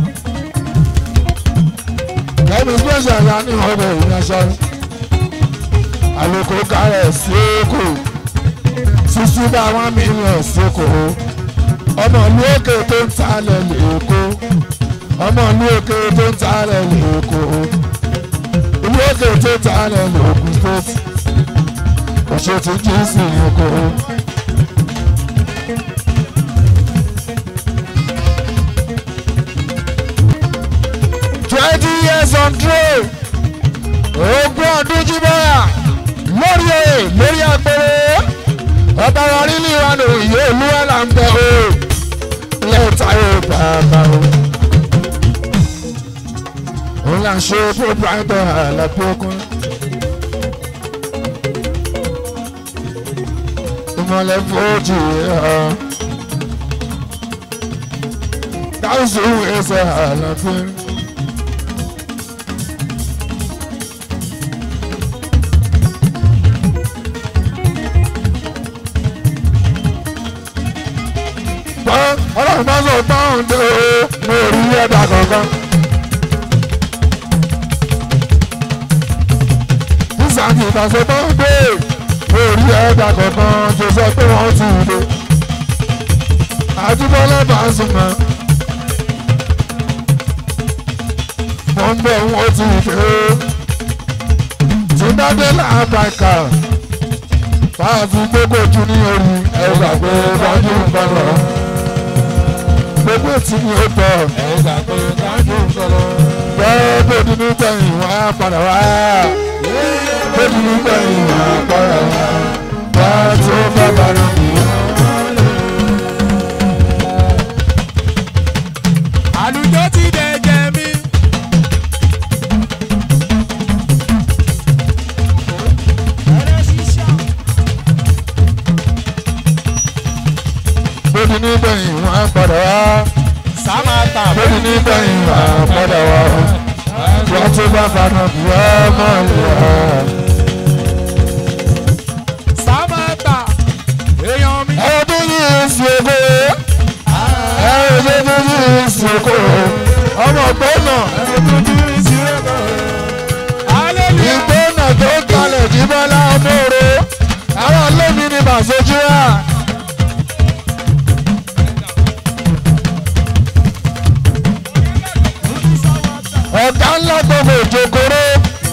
kẹ́mi special ya ní ọ̀dọ̀ ìrìn aṣáájú àlòkò ká ẹ̀ sí èkó sísú bá one million sóko ọmọ ìlú òkè tó ń talẹ̀ lẹ́kọ́ ọmọ ìlú òkè tó ń talẹ̀ lẹ́kọ́ ìlú òkè tó ń talẹ̀ lẹ́kọ́ state ọ̀ṣẹ́ tí jésù oko. twenty years on throne ogún ọdún jíbọ́yà lórí oyè lórí àpèrè ọba wa rí ní ìwádìí òye olúwa là ń bẹ o lẹ́ẹ̀ta yóò bàbá o. òun là ń ṣe proprietor àlàbí okun. ìmọ̀lẹ̀ fojú hàn. Káwùsù ẹsẹ̀ àlàfin. Pọ́n ọlọ́run bá sọ pọ́ǹdé o, mo rí ẹ̀dá kankan. ìbáṣe tó ń dé orí ẹ̀dá kankan tó sọ pé wọ́n ti dé àdúgbòlá bá ń sùn mọ́ mo ń bẹ̀ wọ́n ti dé tí bá dé làbàkà fáàfù gbogbo ojú ní orí ẹ̀rọ àgbẹ̀ dájú ń bọ̀ lọ gbogbo tí ni ó tọ̀ ẹ̀ka pé kájú sọ̀rọ̀. bẹ́ẹ̀ bó dúdú tẹ̀yìn wá padà wá bó dúdú tẹ̀yìn wá padà wá bá tó bá bàrà mí. àlùjọ ti dẹ̀jẹ̀ mi. bó dúdú tẹ̀yìn wá padà wá sámátà bó dúdú tẹ̀yìn wá padà wá bá tó bá bàrà mí ọmọ ìyá. sámátà èèyàn mi. ọdún yìí ń fi owó ẹ̀ẹ́dẹ́gbẹ́ yìí ń fi owó ọmọ gbọ́nà hallelujah. ìgbọ́nà tó kalẹ̀ jí bọ́lá ọmọọ̀rọ̀ àwọn olómi ni bàṣojú rà. ọ̀gá ńlá gbogbo ìjókòrò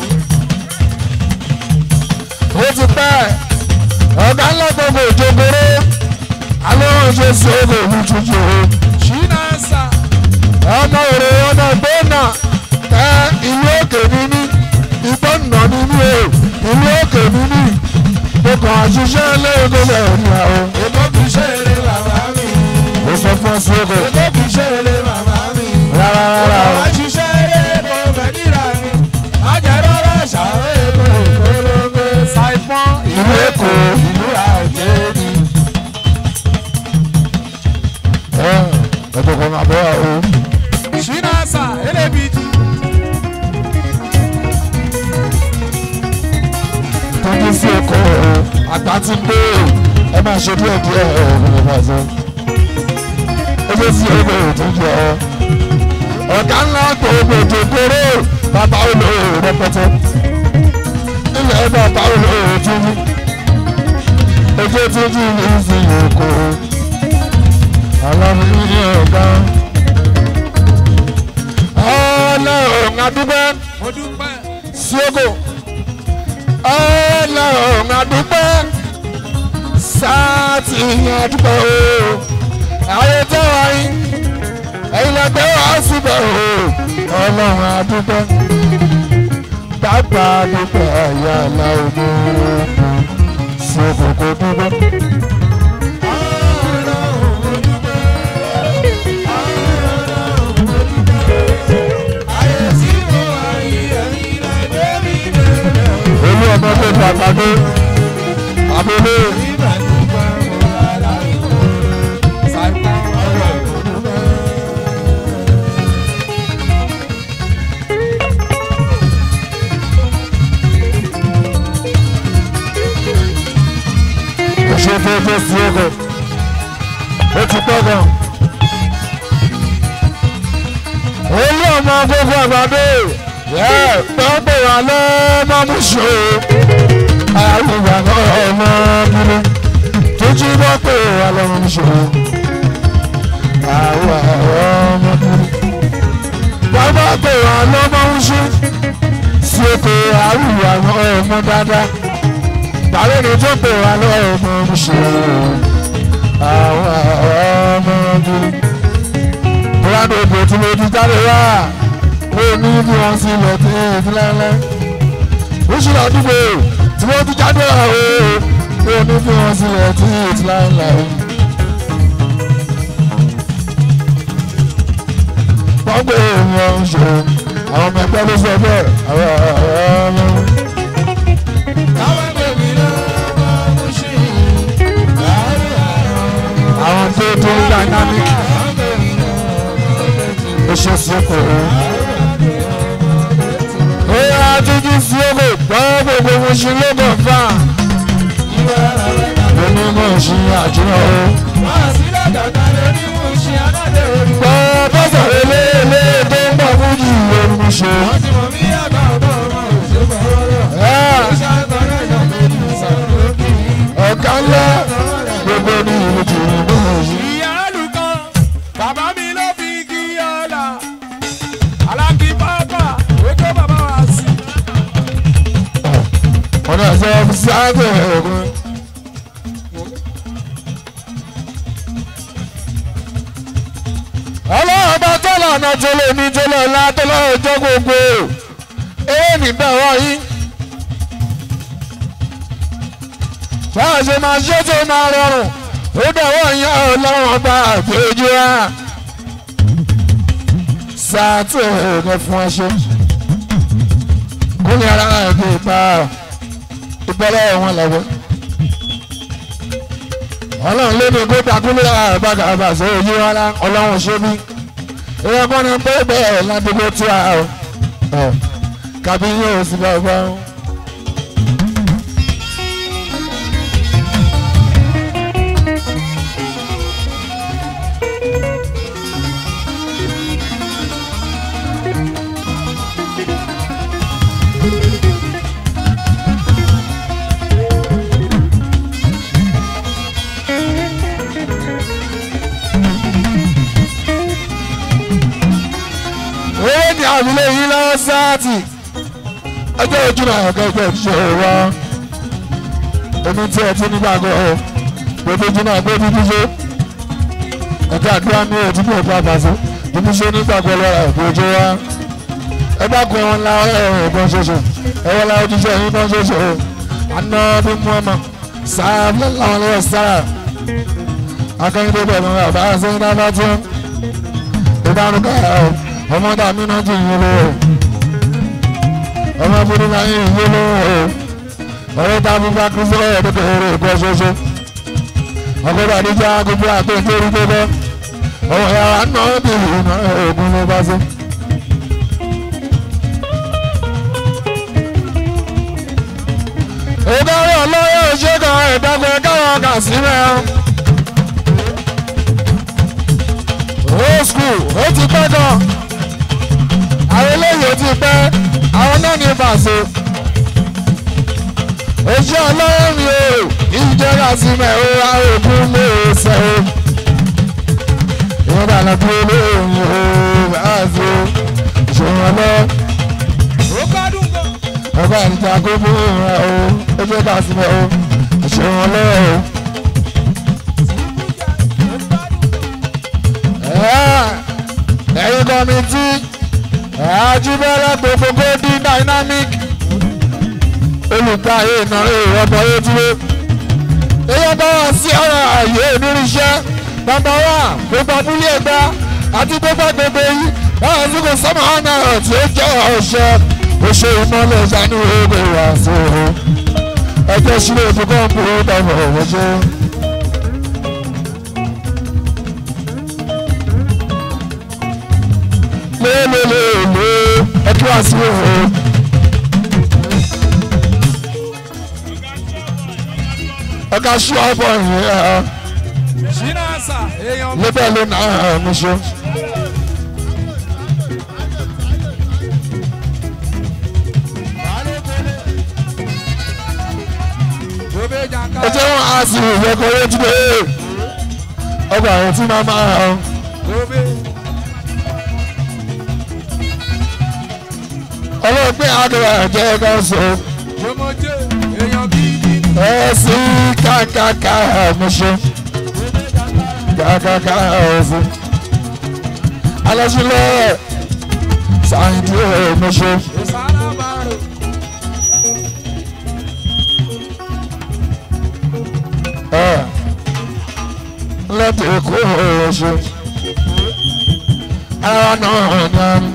ó ti pẹ́ ọ̀gá ńlá gbogbo ìjókòrò alóhùn ṣe sí owó ìlú tuntun o chinasa ọmọ òrò ọmọ gbọ́nà ẹ ìlú òkè níní ìgbọ́nà níní o ìlú òkè níní mo kàn àṣìṣe lẹ́yìn tó bẹ̀rẹ̀ ní àwọn èkó kì í ṣe eré bàbá mi. ó sọ fún ọ sí òkè èkó kì í ṣe eré bàbá mi. rárá rárá o. Àwọn àṣìṣe eré kò fẹ́ níra mi. Ajẹ́rọ́rọ́ ṣàwé èkó ìkólógbé. Saipon ìlú èkó ìlú àjẹ́bí. ẹ ẹ̀tọ́ kan máa bọ́ ọ. Chinasa elébìtì. tọ́jú sí èkó àgbà tí ń gbé ẹ máa ṣe díẹ̀ díẹ̀ ọ̀gbìn bá ṣe. ó ṣe sí èkó ìtọ́jú ọ. ọ̀gá ńlá gbogbo ìjókòrò bàbá olóòrò rẹpẹtẹ. ilẹ̀ bàbá olóòrò túnú. ojú túnjú ní ìsìn èkó. alábùkún ní ọ̀gá. ọlọ́run adúgbò Mo dúpẹ́. síógò ọlọ́run adúpẹ́ sáàtì adúpẹ́ o ayé tẹ́ wá yín ẹ̀yin lẹ́gbẹ́ wá síbẹ̀ o ọlọ́run adúpẹ́ bàbá adúpẹ́ ẹ̀yà aláwọ̀ síógò kò dúpẹ́. Ayé tí mo wà yìí ẹ̀yin lẹ́gbẹ́ mi bẹ̀rẹ̀. olú ọmọ tó gbàgbàdo abúlé Ibẹ̀ dúpẹ́ mo rà láì kó. Saipon ọ̀rọ̀ ìdúpẹ́. ṣe fẹ́fẹ́ sí ọkọ̀ ó ti pẹ́ gan. olú ọmọ gbogbo àgbàdo pọ́pọ̀ wà lọ́mọ ṣó àrùbà ọmọ bíbí tó jí pọ́pọ̀ wà lọ́mọ ṣó àwọn ọmọ bíbí bàbá pè wà lọ́mọ ṣó sí oko àrùbà ọmọ dáadáa tàbí ní tó pè wá lọ́mọ ṣe àwọn ọmọ ọdún. Bùrọ̀dù òbò tí mo ti jáde wá, ó ní bí wọ́n sì lọ sí ìfúnlẹ́lẹ́. Oṣù àdúgbò tí mo ti jáde wá o, ó ní bí wọ́n sì lọ sí ìfúnlẹ́lẹ́. Wọ́n gbé wọn ṣe àwọn ọmọ ẹgbẹ́ ló sọ bẹ́ẹ̀ àwọn ọmọ. Káwọn bèbí lọ́wọ́ mú sí i. àwọn tó tó dynamic ó ṣe sọ́kò ó. ó yá títí sí òkè gbọ́ gbogbo mo ṣe lóko fà. mo ní mo ṣe àjùmọ̀ o. gbọ́ bọ́sọ̀ eléèlé tó ń bọ̀ fún jù lórí mo ṣe. ẹ́ ọ̀nà ẹ̀sẹ̀ sáàtì ẹ̀kún. ọlọ́run bá tọ́lọ̀ ọ̀nà tó lè ní tó lè la tó lọ́wọ́ ọjọ́ gbogbo eré níbẹ̀ wọ̀nyí. báwo ṣe máa ṣe tó máa rọrùn ó dẹ̀wọ́ yẹn ọlọ́run ọba àgbéjú wa. sáàtì ẹ̀kún fún ọṣẹ́ kúnlẹ̀ ara ẹ̀gbẹ́ ìpa ìbọ́lẹ̀ wọn lọ́wọ́. ọlọ́run lé ní kóta kúnlẹ̀ àbága àbàṣẹ òyìn rárá ọlọ́run ṣe bí. ìyẹn kọ́ ni pé bẹ́ẹ̀ ládùúgbò tí a ọ̀ kàbí yóò sì bá ọgbà. owó ní àbílẹ̀ yìí lọ́wọ́ sáàtì ọjọ́ ojú náà ọ̀gá ẹgbẹ́ ìṣe wa omi tí ẹ ti nígbàgbọ́ ọ gbogbo ojú náà gbé bíbí ṣe ọ̀gá àdúrà ní òtún ní òkú àbàṣe bíbí ṣe nígbàgbọ́ lọ́ra ẹ̀kọ́ ojú wa ẹ bá kọ ẹwọn ńlá ẹ̀ẹ̀kan ṣoṣo ẹwọn ńlá ojúṣe ẹ̀yìn kan ṣoṣo aná bí mú ọmọ sáà lọ́wọ́ lọ́wọ́ sáà akẹ́yìndé bẹ̀rẹ̀ bàbá sẹ́yìn náà bá tún ìdánukẹ́ ẹ̀ ọmọ dàmí náà ti yín lówó ọmọ burú náà yín yín lówó ọ̀rẹ́ tá a fi bá kú sílẹ̀ ẹ̀dẹ́gbẹ̀ eré ìkọ́ ṣoṣo ọkọ̀ bàdíjà gbogbo àti ìtòrí tó bẹ́ ọmọ yàrá náà bí ìrìnà ògùn ló bá sí. ìdarí ọlọ́yọ̀ ìṣègùn ìdàgbẹ́ káwọn kà sí mẹ́rin. old school ó ti pẹ́ gan àwọn eléyìí ó ti pẹ́ àwọn náà ní bàṣẹ. ojú ọlọ́run mi ò ìjọba sí mẹ́ o àrògùn lè ṣe o. ìwọ́n bá lọ dúró lóyún o báàzó ìṣòro ọlọ́. ó gbádùn gan. ọba ìjà gbogbo rẹ o ó jẹ́ ká sí mẹ́ o ìṣòro ọlọ́ o. ẹ̀yin kọ́mítì àjùbẹ́rẹ́ gbogbo golden dynamic olùkàyè ìnáwó ìrọ́bọ̀ yóò èyí bá wà sí ọ̀rọ̀ ààyè onírìṣẹ́ nọ́mbà wà gbogbo abúlé ẹgbà àti gbogbo agbègbè yìí báwọn tí kò sọ́mọ́ ọ̀nà tí ó jẹ́ ọ̀ṣẹ́ oṣù ìmọ̀lẹ̀ ìjánu ewé wà sí o ẹgbẹ́ sílẹ̀ ìfúkọ́ ń bú dàbọ̀ ọ̀ṣẹ́. lélelele ẹtú àsìwò o. ọ̀gá ṣú ọ̀bọ̀ yìí ẹ̀ ṣínà àṣà èèyàn lébẹ̀ ló nà ẹ̀ mú ṣe. gbogbo jàǹkà. ó jẹ́ wọn á sì yẹ kó lójú pé ọgbà àwọn tí máa máa hàn. gbogbo ọlọ́pẹ́ àdúrà jẹ́ ká sọ. jọmọjẹ èèyàn gidi. ẹ sí kàkàkà mú ṣe. kàkàkà ọ̀sìn. alásùlẹ̀ sáyẹ̀dì mú ṣe. ìsára máa rò. lẹ́tọ̀ èkó ṣe. ara náà ní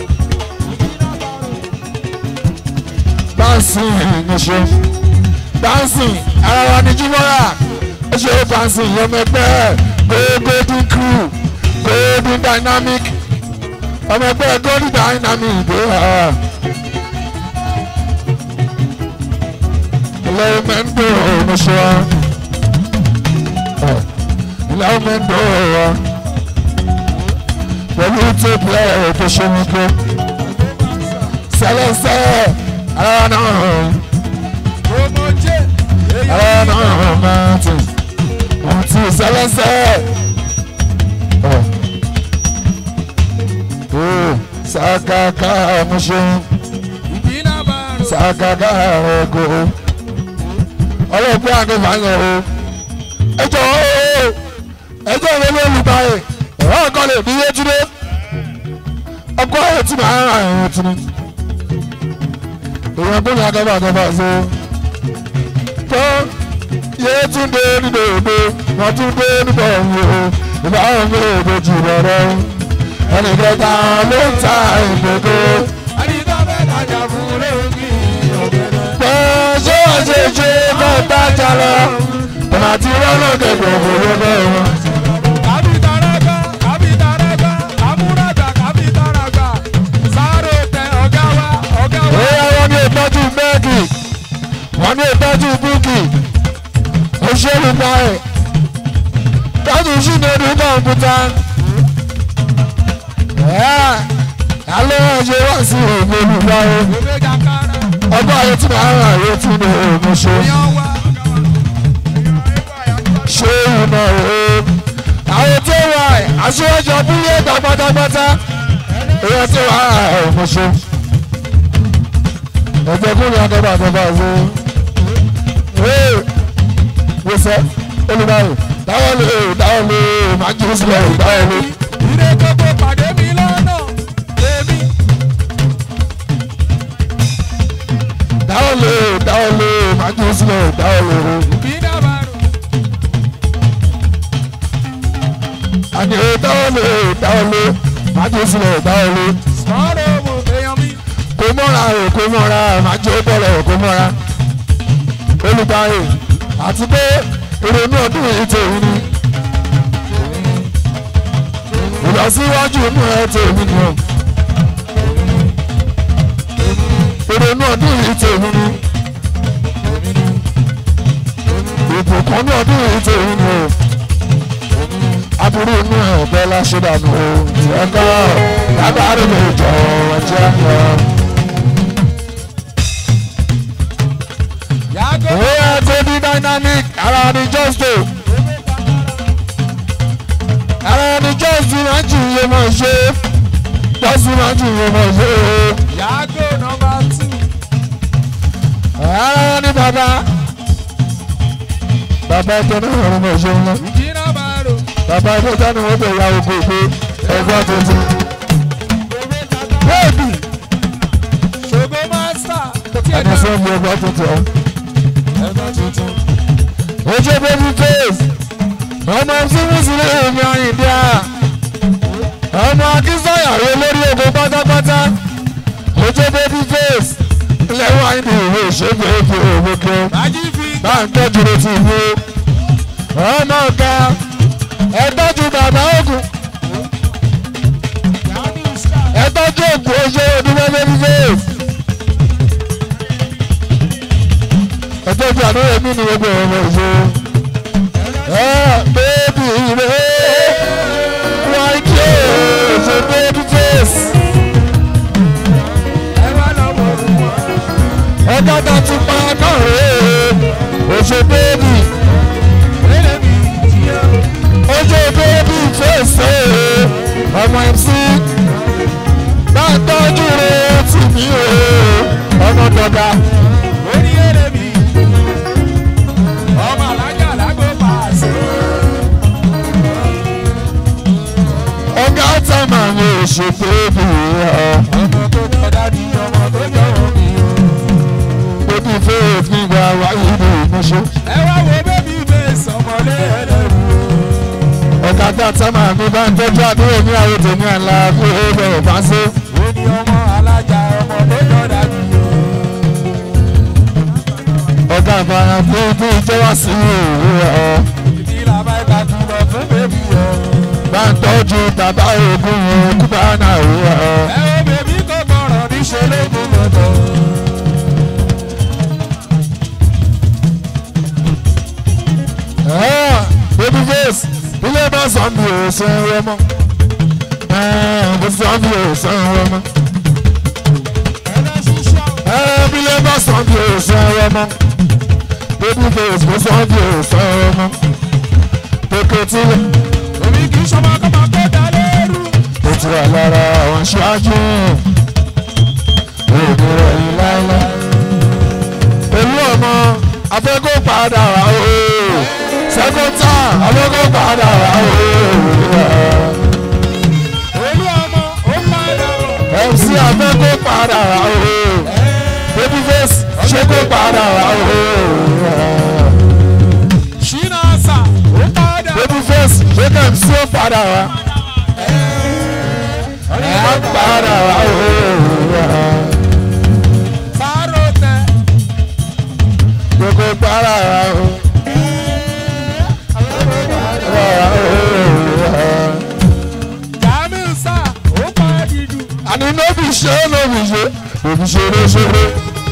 báńsì ní ṣe. báńsì ara wa ní jímọ́ra ó ṣe báńsì ọmọẹgbẹ́ golden crew golden dynamic ọmọẹgbẹ́ golden dynamic dé ha. lẹ́mẹ̀ndò ní ṣe wa lẹ́mẹ̀ndò wa pẹ̀lú tóbi ẹ̀ tó ṣe wípé sẹlẹsẹ ara náà jọmọjẹ ara èèyàn náà máa tì wọ́n ti sẹlẹsẹ ọ ó sàkàkà ọmọṣẹ ìbínà bá rò. sàgàgà ẹ̀kọ́ ọlọ́pẹ́ àgbẹ̀fà yẹn o ẹjọ́ o ẹjọ́ ìwé lólùbá yẹ ọ̀rọ̀ kan lè bí yétúndé ọkọ ayé tí màá rà ẹ̀rọ tún ní èèyàn gbọ́dọ̀ akẹ́fà akẹ́fà so tó yétúndé nínú òde wọ́n tún dé nípa òun o ìbáwọn mi ò dojú bọ̀rọ̀ ẹnì kẹta ló ń ta ìgbòho ẹni tó fẹ́ tajà fún lóògì ọ̀gẹ̀dẹ̀. pé ṣé wọ́n ṣe ṣe fẹ́ dájà lọ ọ̀nà àti rọ́nà kẹ̀kọ́ òwúrọ̀ bẹ́ẹ̀ wọn. Kàbítàràgbà, kàbítàràgbà, àmúràgbà, kàbítàràgbà. Sáré tẹ ọ̀gá wa, ọ̀gá wa. Bóyá wọ́n ní ìtọ́jú bẹ́ẹ̀gì, wọ́n ní ìtọ́jú búùkì, òṣèlú báyìí, tọ́jú sínú ẹni kọ̀ǹpútà. Alẹ́ ọ̀ṣẹ́ wá sí òun olùbáyé. Bèbè jàkárà, Ọgbọ́n ayé tí màá rà yóò tún ní òun ṣe. yan wa. Ṣé ìmọ̀ òun? Àwọn tó wà ẹ̀, aṣíwájú abúlé ẹ̀gbà pátápátá. Ìyẹn tó wà òun ṣe. Ẹgbẹ́ kúrò akẹ́bà akẹ́bà ṣe. Ee, wò sẹ́, olùbáyé, dáwọ́ lé, dáwọ́ lé, máa jí sílẹ̀, dáwọ́ lé. Ire gbogbo pàdé mi lọ́nà, èmi. Dáwọ́ lé, dáwọ́ lé, máa jí sílẹ̀, dáwọ́ lé. Bí dàbàrò, Àní dáwọ́ lé, dáwọ́ lé, máa jí sílẹ̀, dáwọ́ lé. sọ̀rọ̀ òwò èèyàn mi. kò mọ́ra o kò mọ́ra máa jẹ́ bọ́lọ̀ kò mọ́ra olùdarí àti pé ìrònú ọdún yìí tèmi ni ìlọsíwájú inú ẹ tèmi ni o ìrònú ọdún yìí tèmi ni ìbùkún ní ọdún yìí tèmi ni o aburú inú ẹ ọ̀bẹ láṣẹ́dànù o ìyẹ́ká lágbára lè jọ ọjọ́ lọ. Yàgò, Oya tó di dynamic ara ni just do. Ara ni just do máa jù iye máa ṣe. Just do máa jù iye máa ṣe. yàgò nọmba tù. Ara ni bàbá. Bàbá ẹgbẹ́ náà ló máa ṣe ńlá. Bí dàbàrò, Bàbá ẹgbẹ́ táni wọ́n bẹ̀ ya oko pé ẹgbẹ́ tuntun. Bẹ́ẹ̀ni, ṣògo mástà, kò tí ẹ̀ ẹni dá. sọ mi ẹgbẹ́ tuntun. Ẹ̀gbọ́n tuntun. Ojú baby face. Ọmọ tí Mùsùlùmí mi àyìndí à. Ọmọ Akínsọ̀yàwó lórí ogun pátápátá. Ojú baby face. Lẹ́wọ̀n àyìndí ìwé ìṣègùn èkó òwòkè. Bájí fi Bá ń tọ́jú rẹ̀ ti wú. Ọmọ ọ̀gá. Ẹ tọ́jú bàbá ògùn. yàgò star. Ẹ tọ́jú ògùn oṣù òdúgbò baby face. Ẹ tọ́jú àdúrà mi ní gbogbo ọmọ ìṣòro. Ah, baby, baby, like you, it's a baby face. Ẹ wá lọ́wọ́ fún wọn. Ọjọ́ tó ti pa náà rè é, it's a baby, Wẹ́lẹ̀ mi jíyà. it's a baby face. eh. Ọmọ MC, bá ń tọ́jú rẹ̀ tì mí o, ọmọ dọ̀gà. Orí èrè mi. Ọmọ alájà lágbo pàṣẹ. Ọ̀gá tá màá ní oṣù baby, Ọmọ tó jọ dádì, ọmọ tó jọ omi o. baby face nígbà wáyé ní ìmúṣẹ. Ẹ wá wo bébí fèsì ọmọlé ẹlẹ́rù o. Ọ̀gá tá tá màá ní bá ń tọ́jú àdúrà ní àwọn tèmi àlá fún ẹgbẹ́ ìbáṣẹ́. Ó ní ọmọ alájà, ọmọ tó jọ dádì o. ọ̀gá àbára fún bí ìjọba sí ìwé ọ̀ Ìdí làbá ìta kìlọ̀ fún bébí o. bá ń tọ́jú bàbá ogun kúbá náà ìwé ọ̀. Ẹ wo bèbí kò gbọ́rọ̀ níṣẹ́ lógún lọ́dọ̀. baby face ilé bá sàn bí o ṣe ń rẹ mọ́ bó sàn bí o ṣe ń rẹ mọ́ ilé bá sàn bí o ṣe ń rẹ mọ́ baby face bó sàn bí o ṣe ń rẹ mọ́ pèkè tilẹ̀ Omi kì í ṣọmọ kọ́mọ kó dá lérú. ó ti wà lára àwọn aṣáájú òní rẹ̀ yìí láéláé. afẹ́kọ́ padà wá o second time afẹ́kọ́ padà wá o olú ọmọ ó padà bọ̀. MC afẹ́kọ́ padà wá o babyface ṣé kó padà wá o ṣínà sà ó padà bọ̀. babyface ṣé kẹ́ MC ó padà wá ẹ̀ padà wá o. sáró tẹ. gbogbo para wa o. jamiu sà ó padà jù. àní nóbì ṣe é nóbì ṣe òbí ṣeré ṣeré.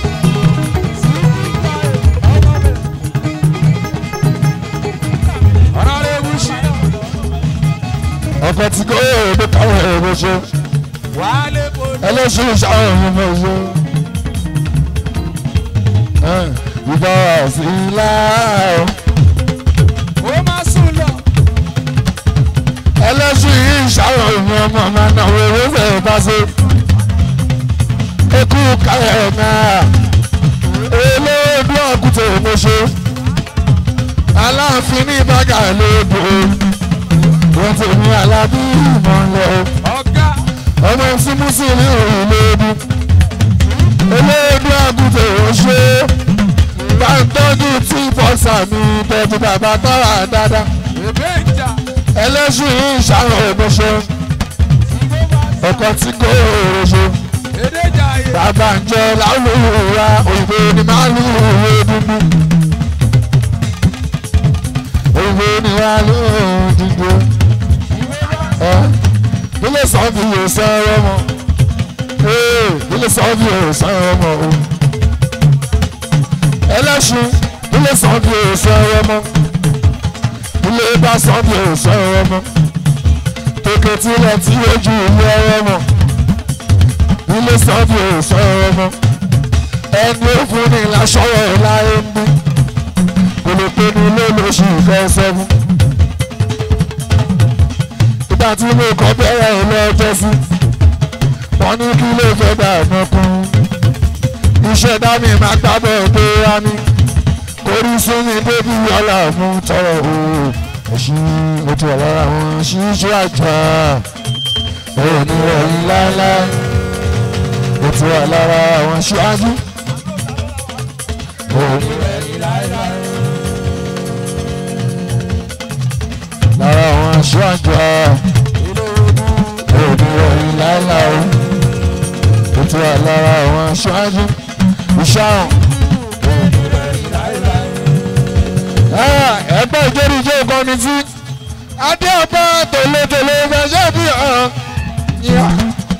ọ̀rọ̀ rẹ̀ wú ṣínà. ọkọ tí kò yẹ èdè káwọn èrò ṣe wálé kò ní. ẹlẹ́sìn ìṣàwọn ọmọ ọmọ ṣe. ìbá sí ilá o. ó máa sùn lọ. ẹlẹ́sìn ìṣàwọn ọmọ ọmọ máa náwó owó fẹ́ bá ṣe. ekú káyọ̀ náà olóòdù ọ̀kùtà òmòṣe aláàfin ní bàgà lóòdù wọ́n ti ní alábí ìmọ̀lẹ́ ọ̀gá ọmọ tí mùsùlùmí òun lóòdù olóòdù ọ̀kùtà òmòṣe bá ń tọ́jú tí bọ́sà mi tọ́jú bàbá tọ́ra dáadáa èbè ń jà. ẹlẹ́sìn ìṣàrò òmòṣe ọkọ̀ tí kò rọṣọ èdè jà yé. bàbá ń jẹ láwùrọ̀ òyìnbó ni máa lù ú dúdú òyìnbó ni wàá lù ú dúdú ẹ nílé sọ́ọ̀bù yóò sọ̀rọ̀ mọ́ ee nílé sọ́ọ̀bù yóò sọ̀rọ̀ mọ́ o ẹlẹ́sìn nílé sọ́ọ̀bù yóò sọ̀rọ̀ mọ́ nílé bá sọ́ọ̀bù yóò sọ̀rọ̀ mọ́ tòkè tilẹ̀ tí ojú ìlú ọ̀rọ̀ mọ́ ilé sọ́ọ̀bù sọ̀rọ̀ ọmọ ẹni ó fún ni lásọ̀rọ̀ láyé ń bí kò lè pe ní ilé lóṣù ìfẹ́ sẹ́fún. ìgbà tí mo kọ́ bẹ̀rẹ̀ ilé ọjọ́ sí wọ́n ní kí ló fẹ́ dà mọ́kún iṣẹ́ dání máa gbábọ̀ pé wá ní orí súnmi bébí ọ̀la mú tọrọ o ẹ̀sìn ojú ọ̀la àwọn ṣíṣú àjà òun ni wọ̀nyí láéláé ó ti wà lára àwọn aṣáájú. lára àwọn aṣáájú òní ọ̀yìn láéláé ó ti wà lára àwọn aṣáájú. ìṣàrùn. ẹgbẹ́ ìjẹ́rìíjẹ́ ìkọ́ni tí adé ọba tòlótòló fẹ́ ṣe bí ọ̀hún.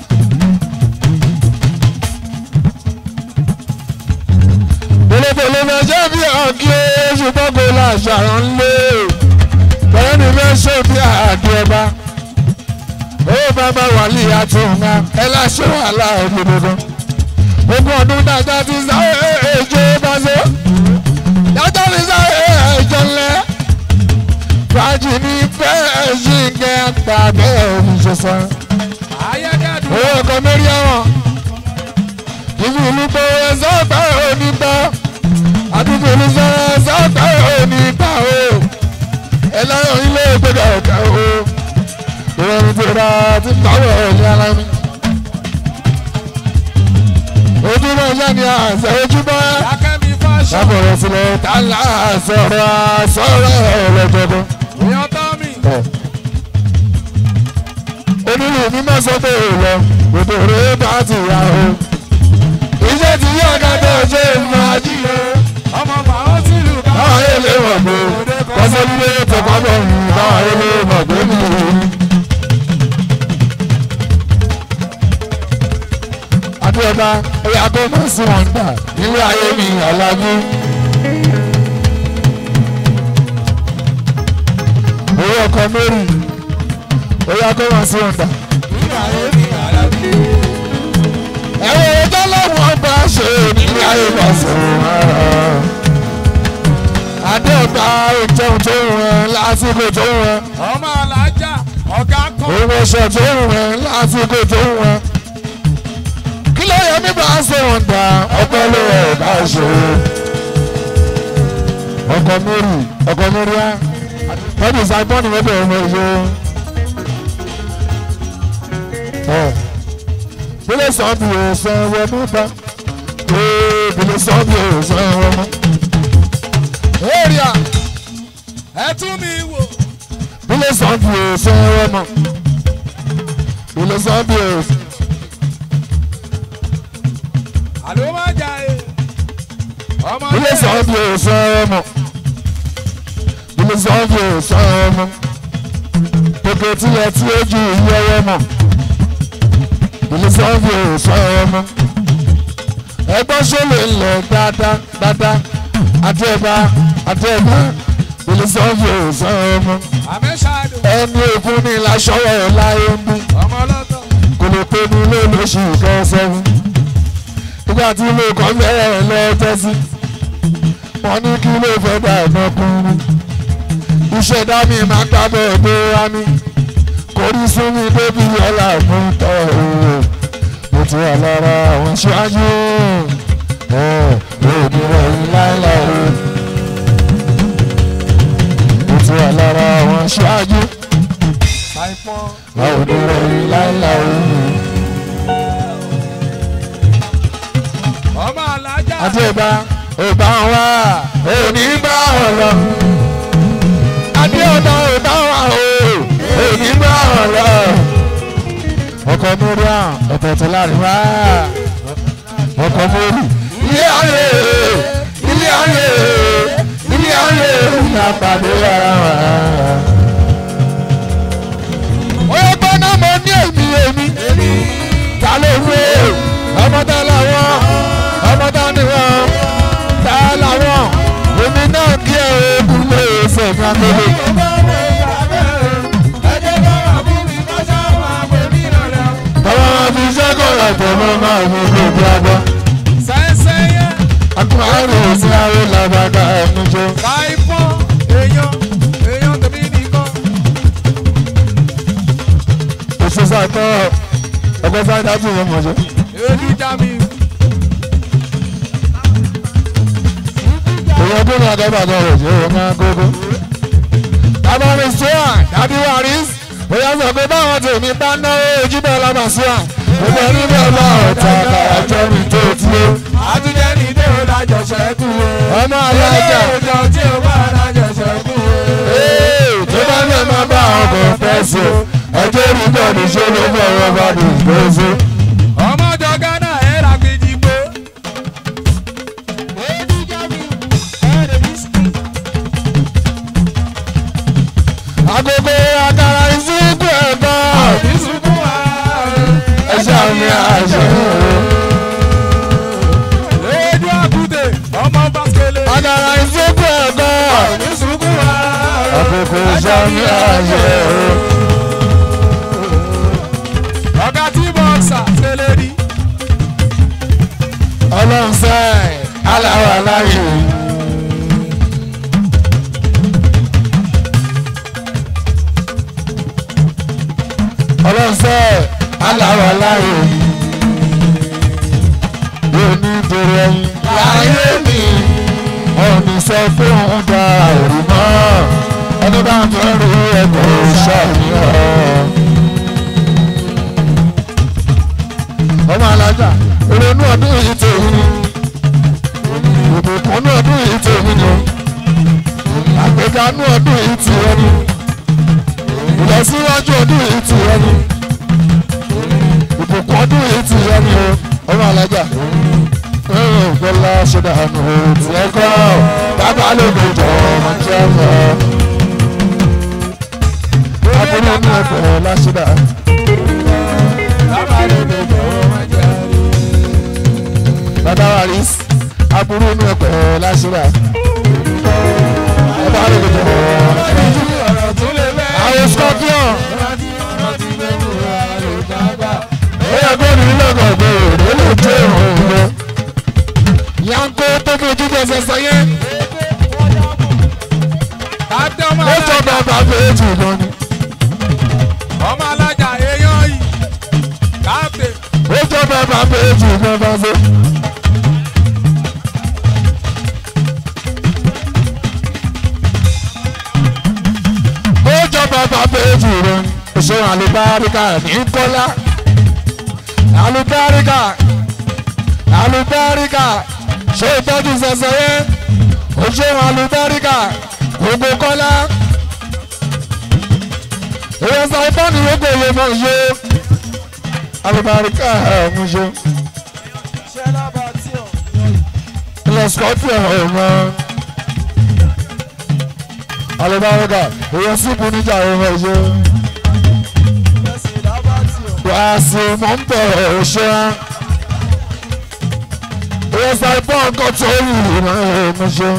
Bòlòbòlò máa jẹ́ bí ọ̀gí oṣù gbọ́gbó láṣàrán ńlé. Bẹ̀rẹ̀ ni mẹ́sàn bí àdé ọba. Ó bàbá wà ní àtúnwá ẹ láṣẹ wàhálà ògbódòdó. Ogún ọdún dáadáa ti sáré èjò bá ṣe. Dáadáa ti sáré èjò ńlẹ̀. Fàájì ní fẹ́ẹ́ ṣì ń gẹ́ àgbà bẹ́ẹ̀ oníṣẹ́sán. ayédèdùn. Owó ọkọ̀ mẹ́rí ẹ̀wọ̀n ìlú ìlú pé sọ́ọ̀tà òní gbà àdúgbò ìlú sọ́ọ̀tà sọ́ọ̀tà òní gbà o ẹlẹ́yìn ilé ìgbéga ọ̀gá o ìrọ̀rùn ti ra ti pàwọ̀ ní ara mi. ojúmọ̀ iṣẹ́ ni àṣẹ ojúmọ́ akẹ́mi fáṣọ. sábọ̀rọ̀ sílẹ̀ tálá sọ̀rọ̀ sọ̀rọ̀ ọ̀lọ́jọ̀gbọ́n. èèyàn tán mi. onírú mi máa sọ pé ò lọ gbogbo rẹ̀ bá ti yá o iṣẹ́ ti yí ọ̀gá tó ṣe é máa jí o. ọmọ bàá sílùú ká. báwọn ayé lè mọ̀ pé kọ́sẹ́ nílé tọkọ bọ̀ ń báwọn ayé lè mọ̀ pé mi ò rí. adúlọ́ba ẹ̀yà tó mọ̀ sí wọn gbà nílé ayé mi ọ̀làjú. owó ọkọ̀ mẹ́rin ẹ̀yà tó mọ̀ sí wọn gbà. ẹ̀rọ ẹjọ́ lọ́wọ́ bá ṣe nílé ayé bá sọ̀rọ̀ adéọba ìjẹun tó ń rán lásìkò tó ń rán ọmọ alájà ọ̀gá kan. òun ọṣọ tó ń rán lásìkò tó ń rán kí ló yẹ mí bá ṣe wọn dá ọpẹ́ ló rẹ bá ṣe ọkọ mary ọkọ mary á wọ́n ti sàgbọ́n ní wọ́n bẹ̀rẹ̀ ọmọ ìṣó. bílẹ̀ sàn bí o sàn wọ́n mú bá bílẹ̀ sàn bí o sàn wọ́n mú. èrìà ẹ tún mi wò. bílẹ̀ sàn bí o sàn wọ́n mú. bílẹ̀ sàn bí o sàn. àló má jà e. ọmọ bílẹ̀ sàn bí o sàn wọ́n mú. bílẹ̀ sàn bí o sàn wọ́n mú. kòkè tilẹ̀ tí ó ju ìyẹ́wọ́ mọ̀. bílẹ̀ sàn bí o sàn wọ́n mú. ẹgbọ́n ṣọlẹ̀ ńlẹ̀ dáadáa dáadáa àti ẹ̀bá àti ẹ̀bá bílẹ̀ sàn bí o sàn wọ́n mú. àmẹ́sàdù ẹni òkú ní ìlàṣọwọ́ láyé ń bí ọmọ ọlọ́tọ̀. kò lè pé ní ilé lóṣù kẹsàn-án nígbà tí ilé kan bẹ̀rẹ̀ lọ́jọ́ sí wọ́n ní kí ilé fẹ́ dà ẹ̀mọ́kùnrin iṣẹ́ dámì máa gbábẹ́ ẹ̀dẹ́ rání kò rí sí mi débi ọ̀la mú tọ́ òwò mo ti wà lára àwọn ṣáájú ẹ̀ òní rẹ̀ yín láéláé mo ti wà lára àwọn ṣáájú àìpọ́n. àwọn òní rẹ̀ yín láéláé. ọmọ alájà. àti ìbá ìbá wa òní bá wọn lọ. àti ọ̀dọ̀ ìbá wa o òní bá wọn lọ. ọkọ̀ múríà ọ̀tọ̀ọ̀tọ̀ láàrin wá. ọkọ̀ múrí. ilé ayé ilé ayé ilé ayé ìyá pàdé ara wa. oyè gbọ́dọ̀ mọ ní èmi èmi ta ló wé ọmọ tá làwọn ọmọ tá ni wọn tá làwọn èmi náà kí ẹ ogun lè ṣe ní akéde. bàbá wọn fi sẹ́kọ̀ọ́ ọ̀pọ̀ mọ́ máa mú gbogbo agbọ́. akọ̀rọ̀ sí àwọn làbàdà ẹnu jọ. òṣìṣẹ́ àtọ́ ọgbẹ́ sáré dájú ìwọ̀n mọ̀jọ́. èyí ọdún ní agbábàdàn rẹ̀ ṣe wọ́n máa gógó. tábàrí sùúrà dábí wàrí bóyá sọ pé báwọn tèmi bá náwó ojúbọ lọ́nà sùúrà gbogbo ẹni bẹ́ẹ̀ bá ọ̀tá àjọ mi tó ti ó. ọmọ alájà ee, tó bá ní ẹ máa bá ọkọ̀ fẹ́ sí o ẹjọ́ rí bẹ́ẹ̀ ní ṣé ló bọ̀ wọ́n bá ní ìgbésí. ọmọdé ghana ẹ ra gbẹdìgbò. agogo àkàrà ìsìnkú ẹ̀kọ́ ìsúnkún wa. ẹ̀ṣẹ̀ mi àṣẹ. lójú àkútè ọmọ bàkẹ́lẹ́. àkàrà ìsìnkú ẹ̀kọ́ ìsúnkún wa. àkókò ẹ̀ṣẹ̀ mi àṣẹ. ọ̀gá tí bọ́ọ̀sà ṣẹlẹ̀ rí. ọlọ́run sẹ́ aláwọ̀ aláyè. ọlọ́run sẹ́ aláwọ̀ aláyè. yóò ní torí ẹyin láyé mi. ọ̀nì sọ fún un dá òrì mọ́. ẹni bá ń fẹ́ rí ẹ̀kọ́ ṣàníyàn. ọmọ alájà ìrònú ọdún yìí tèmi ni ìbùkún ní ọdún yìí tèmi ni àgbéga ní ọdún yìí ti rẹ ni ìlọsíwájú ọdún yìí ti rẹ ni ìbùkún ọdún yìí ti rẹ ni o ọmọ alájà ẹ̀rọ ìgbọ́lá ṣẹ̀dá àánú tí ẹ kọ́ bàbá lóde jọ ọmọ tí ẹ mọ̀ abúlé ní ẹ̀kọ́ láṣẹ̀dá bàbá wa rí aburú inú ẹ̀kọ́ láṣẹ̀dá bàbá lóde jọ ọ̀rọ̀ tó lè bẹ́ẹ̀. àwọn scorpion ó yẹ kó ní lọ́gọ̀ ọ̀gbẹ́ òde lè jẹ́ ìrùn lọ. yanko tó fi ojú bẹ́sẹ̀ sẹ́yẹ́ Tàbí ọmọ ó jọ alájà. bàbá méjì lọ ni ọmọ alájà èèyàn yìí. káàpẹ̀ ó jọ bàbá méjì lọ bá fẹ́. òṣèlú àlùbáríkà ní kọ́lá àlùbáríkà àlùbáríkà ṣé ìtọ́jú sẹ̀sẹ̀ yẹn òṣèlú àlùbáríkà gbogbo kọ́lá èyí sọ ìbọn ìyókò yẹ mọ̀ ṣe àlùbáríkà ọ̀hún ṣe ilẹ̀ scorpion ọ̀hún àlùbáríkà èyí sípò níjà ọ̀hún ṣe wàásù mọ̀ ń bọ̀ ṣe èyí sọ ìbọn nǹkan tó wù ọ̀hún ṣe.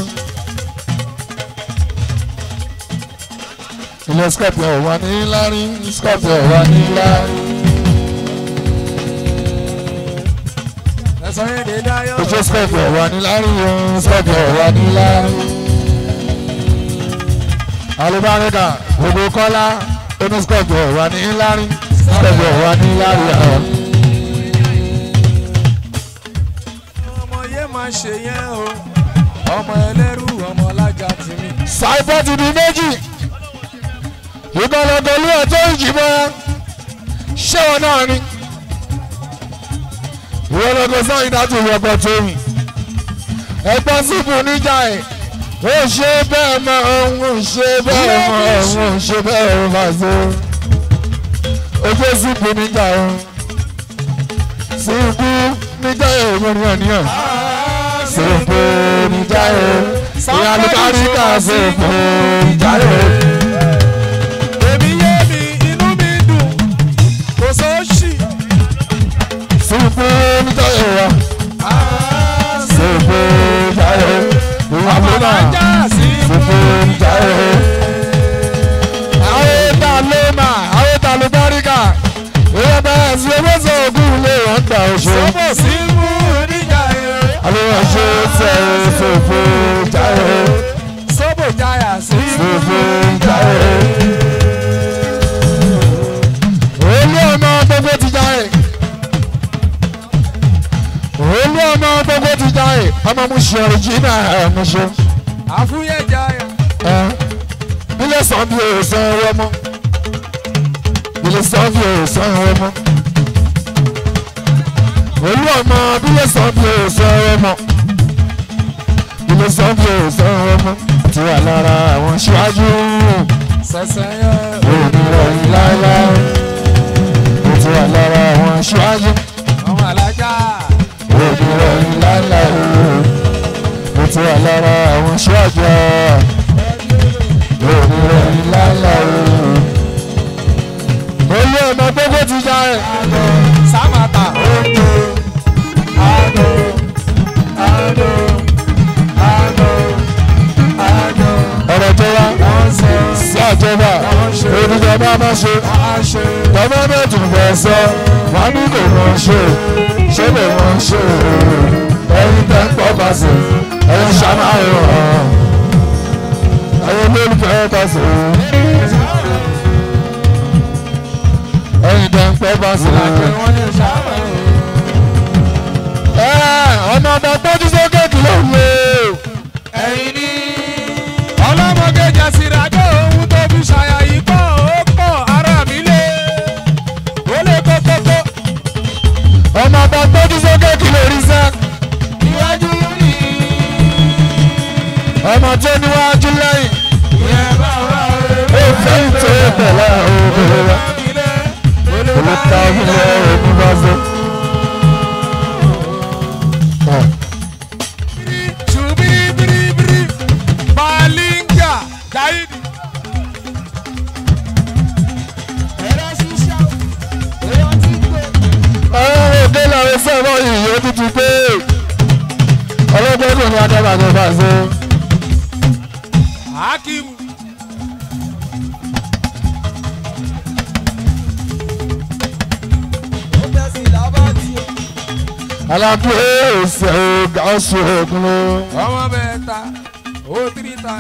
ilé scorpion wà ní lárí scorpion wà ní lárí. ojú scorpion wà ní lárí o scorpion wà ní lárí. alùbáríkà gbogbo kọ́lá oní scorpion wà ní lárí scorpion wà ní lárí àwọn. ọmọ yé máa ṣe yẹn o ọmọ ẹlẹ́rú ọmọ alájà tìmí. ṣàìpọ̀ ti di méjì ìgbàlódé olú ẹ̀ tó ń jìbọn ṣé wọn náà ni ìwọlọ́dọ̀ sọ ìdájọ́ ìwọ̀gbọ̀n tó rìn ẹ̀gbọ́n síbù níjà ẹ̀ ó ṣe bẹ́ẹ̀ mọ́ òun ò ṣe bẹ́ẹ̀ mọ́ òun ò ṣe bẹ́ẹ̀ mọ́ fàṣẹ ojú síbù níjà ẹ̀ síbù níjà ẹ̀ òun ni ọ̀nìyàn síbù níjà ẹ̀ ìyá lùkáríkà síbù níjà ẹ̀. èmi yé mi inú mi dùn kò sóòṣì. Síbù níjà ẹ̀ wá síbù níjà ẹ̀ ìwà lónà. alájà sí Gbogbo ìjà ẹ̀. Àwọn ta ló mà, àwọn ta ló báríkà. Ìyá bẹ́ẹ̀ sí owó sọ ògùn lé wọ́n gbà oṣù. sọ́bọ̀ sí mú níjà ẹ̀. Àwọn ṣe tẹ̀ fòfò ìjà ẹ̀. sọ́bọ̀ jáyà sí mú Fòfò ìjà ẹ̀. Olú ọmọ gbogbo ti já ẹ̀. Olú ọmọ gbogbo ti já ẹ̀. Ọmọ mu ṣe ọ̀rìjìnà ẹ̀ mo ṣe. àfúyẹ́ jáyà. ilé sàn bí òòsàn ẹwọ mọ ilé sàn bí òòsàn ẹwọ mọ olú ọmọ ilé sàn bí òòsàn ẹwọ mọ ilé sàn bí òòsàn ẹwọ mọ ti wà lára àwọn ṣíwájú sẹ̀sẹ̀ yẹn. onírọ̀yìn láéláé ó ti wà lára àwọn ṣíwájú ọmọ alájà. onírọ̀yìn láéláé ó ti wà lára àwọn ṣíwájú onírọ̀yìn láéláé olú ọmọ gbogbo ti já ẹ. sámàtà ondo ado ado ado ado ọ̀rọ̀ tó wá ọ̀sẹ̀ sí àjọba oníjọba má ṣe àṣẹ gọ́mẹ́ntì fẹ́ sọ wọn ní kò mọ̀ ṣe ṣé lè mọ̀ ṣe ẹyin tẹ́ ń pọ̀ pàṣẹ ẹyin ṣàmáyọ̀ ẹyin olólùfẹ́ pàṣẹ ẹyin tẹ́ ń pọ̀ pàṣẹ. àjẹ wọn ní sábà ẹ ọmọ ọba tọ́jú sókè kìlọ̀ wò. ẹ̀yin ní ọlọ́mọge jàsìràjò ohun tó fi ṣàyàyí pọ̀ ó pọ̀ ara mi lé ó lè kókókó ọmọ ọba tọ́jú sókè kìlọ̀ rí sẹ́. iwájú rí ọmọ tó níwájú lẹ́yìn. ìyẹn bá wà ó fẹ́ ìtò pẹ̀lẹ́ òwúrọ̀ wa. mi lé ó lè bá olùkọ́ mi ilé lé. òkú bá fẹ́. Chubiribiribiri, Balinga, Daidi. ọ̀rọ̀ òde làwọn sọ̀rọ̀ yìí ó tutù pé ọlọ́gbọ́n kò ní adábàgbọ́ bá ṣe. Hakim. alákùnrin èsì ọ̀gá ọ̀ṣun ògùn ló. Ọmọ bẹ́ẹ̀ ta, ó tiri ta.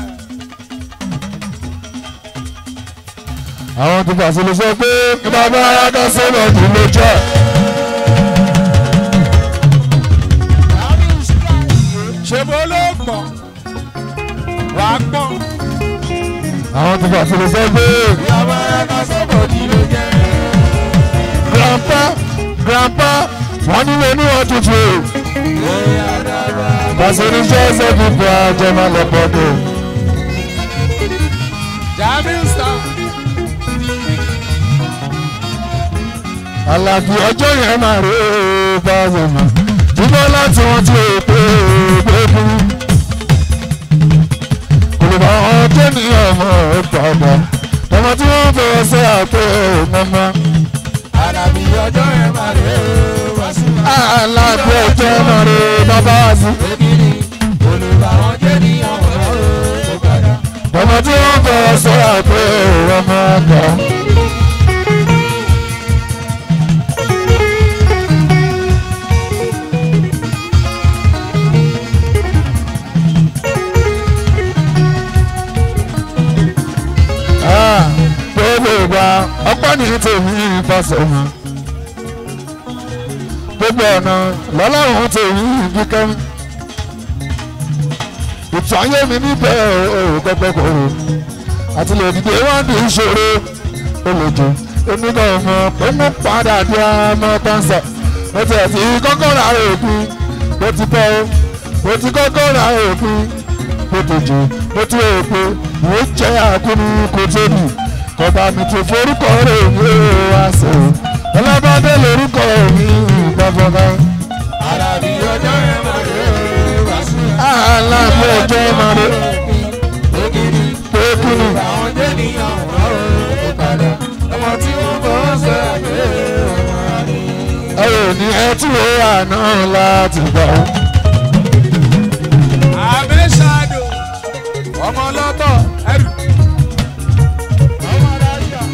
àwọn tó fàṣẹ lè sọ pé kí bàbá arákà sọ̀rọ̀ ọdún ló jẹ́. Ṣé bó ló pọ̀? Wà á pọ̀. àwọn tó fàṣẹ lè sọ pé Ìyàwó ẹ̀ka sọ́bọ̀ ní ló jẹ́. grandpa grandpa wọ́n nílé ní wọ́n tutù pàṣẹ oníṣẹ́ ẹsẹ̀ fífọ́ àjẹmọ́ lọ́pọ̀dọ̀. Jamiu star. àlàfo ọjọ́ yẹn máa rí báyọ̀ mọ́ dúpọ́ láti wọ́n ti pé gbẹ́kú. olùbá ọjọ́ ní ọmọ ìpàdé ọmọ tí wọ́n fẹ́ ṣe àpò mọ́mọ́. Àdàbí ọjọ́ yẹn máa rè é wá sí wa. àlàfo ọjọ́ máa rí bàbá wá sí. Èkìrì olùbàwọ̀n jẹ́ ní ọ̀hún ó padà. ọmọ tí wọ́n fẹ́ ṣe àpò ọmọ ọgbà. gbogbo ìgbà ọpẹ́ ní tèmi ìfọsọ̀mọ́ gbogbo ọ̀nà lọ́lọ́run tèmi kíkẹ́ ìtàn ayé mi níbẹ̀ òòrùn pẹ́pẹ́ kòrò àti lè dìde wọ́n di ìṣòro olójú èmi náà mọ̀ pé mo padà di ọmọ tọ́sẹ̀ mo ti ẹ̀ ti kọ́kọ́ ra òpin mo ti pẹ́ o mo ti kọ́kọ́ ra òpin mo ti jù mo ti rò pé mo jẹ́ àkúrú kò tóbi kọba mi ti forúkọ rẹ̀ ní wá sí i ọlọ́bàdé lórúkọ mi gbọ́fọ́fọ́. Àdàbí ọjọ́ yẹn máa rè é wá sí wa. aláàbò ọjọ́ máa rẹ̀ Èkìrì pé kí ni olùbàwọ̀n jẹ́ ní ọ̀hún ó padà. Ọmọ tí wọ́n bọ́ sọ àgbẹ̀ ọmọ ni. ẹ ò ní ẹ tí ó wà náà láti gbà ó. Àmẹ́sàdò ọmọ lọ́tọ̀ ẹrù. Ọmọ dáríà.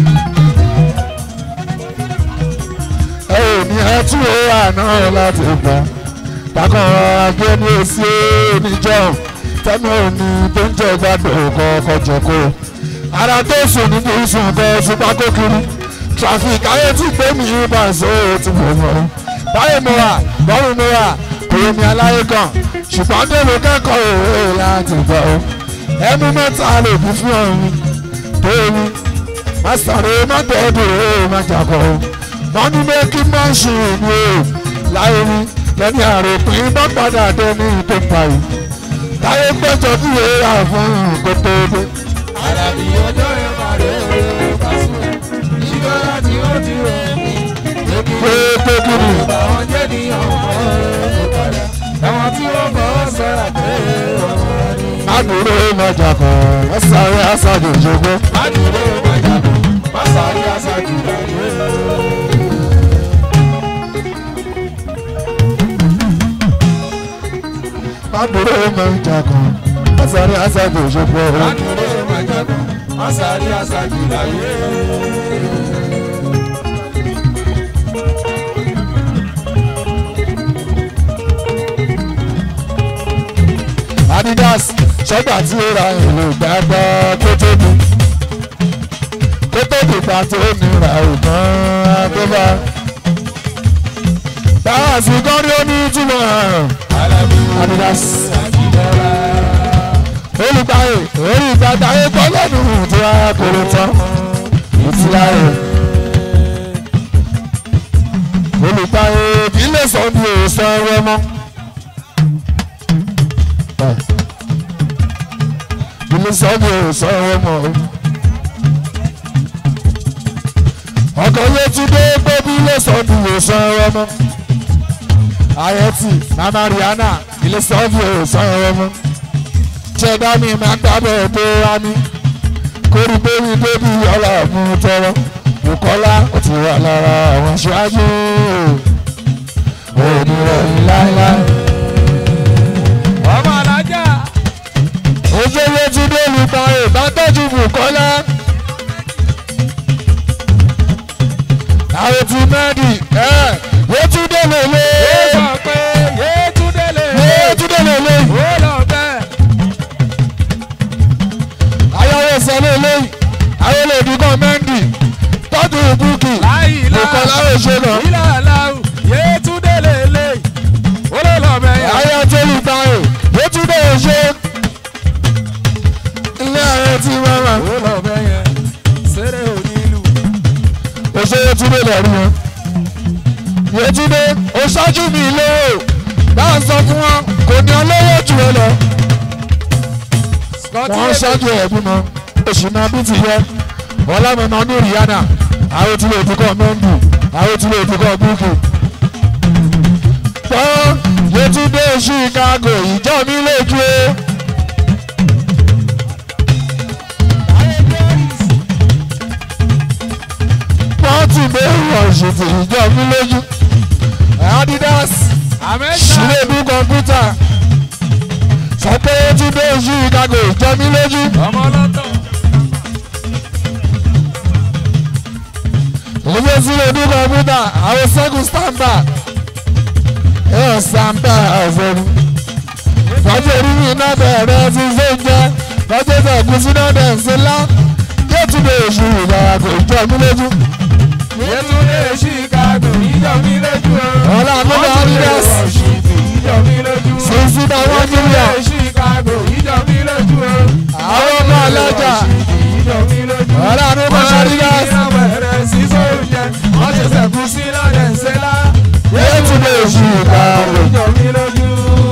ẹ ò ní ẹ tí ó wà náà láti gbà. bákan ajé ní èsì oníjọ́ tẹ́nu òní tó ń jẹ́ gbàdọ̀ kọ́kọ́ jẹ́kọ́. ara tó sùn ní kí n sùn bẹ́ẹ̀ ṣùgbọ́n kó kiri. traffic ayé tí gbé mi bá ṣe é ti mọ̀ mọ́. báyìí mo wà bọ́ọ̀lù mo wà kò yẹ mi aláyé kan ṣùgbọ́n dèrò kẹ́kọ̀ọ́ òwe láti gbọ́. ẹnu mẹ́ta lè kú fún ọ̀run tó mi. má sàré má tẹ́ẹ̀dù ó má jàkọ́. mọ́nú méjì má ṣe ìlú o láyé mi lẹ́ni àròpin bá padà dé ní tó pa yìí. táyé gbẹ́jọ́ bí wéèrà fún kó tó dé. Àdàbí ọjọ́ yẹn máa rè é wá sí wa. Ìgbọ́ra tí ó ti rẹ̀ mí. pé pé kí ni Olùbàwọ̀n jẹ́ ní ọ̀hún ó padà. Àwọn tí wọ́n bọ́ sọ àgbẹ̀ ọmọ ni. má dúró má jàkọ́ má sáré àṣàjò ìṣògbó. Adúlé Màjàbọ̀, Màsàrí Aṣáájú láyé. má dúró má jàkọ́ má sáré àṣàjò ìṣògbó. Adúlé Màjàbọ̀, Màsàrí Aṣáájú láyé. adidas ṣọ́gbà tí ó ra ìlú gbàgbọ́ tó tóbi tó tóbi pa tó nira ògbọ́n tó bá. báwa sì kọ́ ní ó ní túmọ̀ Alábí adidas Àjíbọ́lá. olùgbàyè orí ìgbàgbà ayé gbọ́ lẹ́nu tí wàá kórè tán ìtìláyè. olùgbàyè kì í lè sọ ní òòsàn ẹwẹ́ mọ́. ilé sọ́ọ̀bù òòsàn ẹwẹ́ mọ́. ọkọ̀ yóò tún dé gbóbi ilé sọ́ọ̀bù òòsàn ẹwẹ́ mọ́. ayẹ́tì mama rihanna ilé sọ́ọ̀bù òòsàn ẹwẹ́ mọ́ ṣẹ̀dá mi máa gbábẹ́ tó wá ní kórí bébí bébí ọlá mú tọrọ Bùkọ́lá ó ti wà lára àwọn aṣáájú òní rẹ̀ láíláí. Ọmọ alájà. ojúlé ti dé olùkọ́ ìbátọ́jú Bùkọ́lá. àwọn ti mẹ́ẹ̀dì ẹ̀ yétúndé lèlé Ó sọ pé Yétúndé lè. yétúndé lèlé Ó lọ bẹ́ẹ̀. ayọ̀wé sẹ́lẹ̀ lẹ́yìn àwọn olèdí kan mẹ́ndì tọ́jú búkì Láìlá. Bùkọ́lá ò ṣe náà. Ilé aláwù. Yétúndé lè lè. Ó lọ lọ bẹ́ẹ̀. ayé tó lù báyìí yétúndé ò ṣe ilé ààrẹ ti máa Ó lọ bẹ́ẹ̀ yẹn. Sẹ́rẹ̀ onílù. òṣè yétúndé lẹ́rú wọn Yétúndé ó ṣáájú mi lówó dáhùn sọ fún wọn kò ní olówó jù ẹ lọ wọ́n ṣáájú ẹ̀ bímọ oṣù náà bí ti yẹ ọlámọ̀nà ní rihanna àwọn tí lè fi kọ́ mẹ́ndù àwọn tí lè fi kọ́ búkì. gbọ́ Yétúndé Chicago ìjọ mi lójú o. wọ́n ti bẹ́ẹ̀ wọ̀ ṣètò ìjọ mi lójú. Adidas ṣílẹ̀dú kọ̀ǹpútà sọ pé Yétúndé Chicago ìjọ mi lójú. ọmọ lọ́tọ̀. Oye sílẹ̀ ní kọ̀mpútà àwọn sẹ́gun stamba ẹ̀ stamba ọ̀fẹ́ni. Tọ́jú orí mi náà bẹ̀rẹ̀ ti ṣe ń jẹ́ tọ́jú ìtẹ̀kùn sí náà dẹ̀ ń ṣe lá. Yétúndé oṣù ìgbàlá kò jọ mí lójú. Yétúndé Chicago ìjọ mi lójú o. Ọlá àmúlò Adidas ìjọ mi lójú o. sísí náà wọ́n mílíọ̀n. Yétúndé Chicago ìjọ mi lójú o. Àwọn ọmọ ọlọ́jà ìjọ mi lójú o. ọlá àmúlò Adidas bẹ̀rẹ̀ sí sóúnjẹ wọ́n ṣe sẹ̀kú sí lọ́dẹ̀ ńṣẹ́lá. Yétúndé oṣù ìgbàlá. ìjọ mi lójú.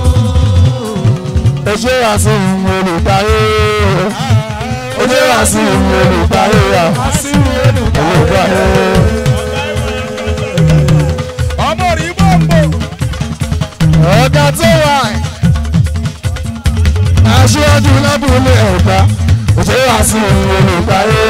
Oṣù àṣìwò olùdarí. Oṣù àṣìwò olùdarí. Àṣìwò olùkọ́. Olùdarí. ọmọ rí bọ́ǹbò. ọ̀gá tó wà aṣíwájú lábúlé ọ̀gá òṣèré àti olùgbàyé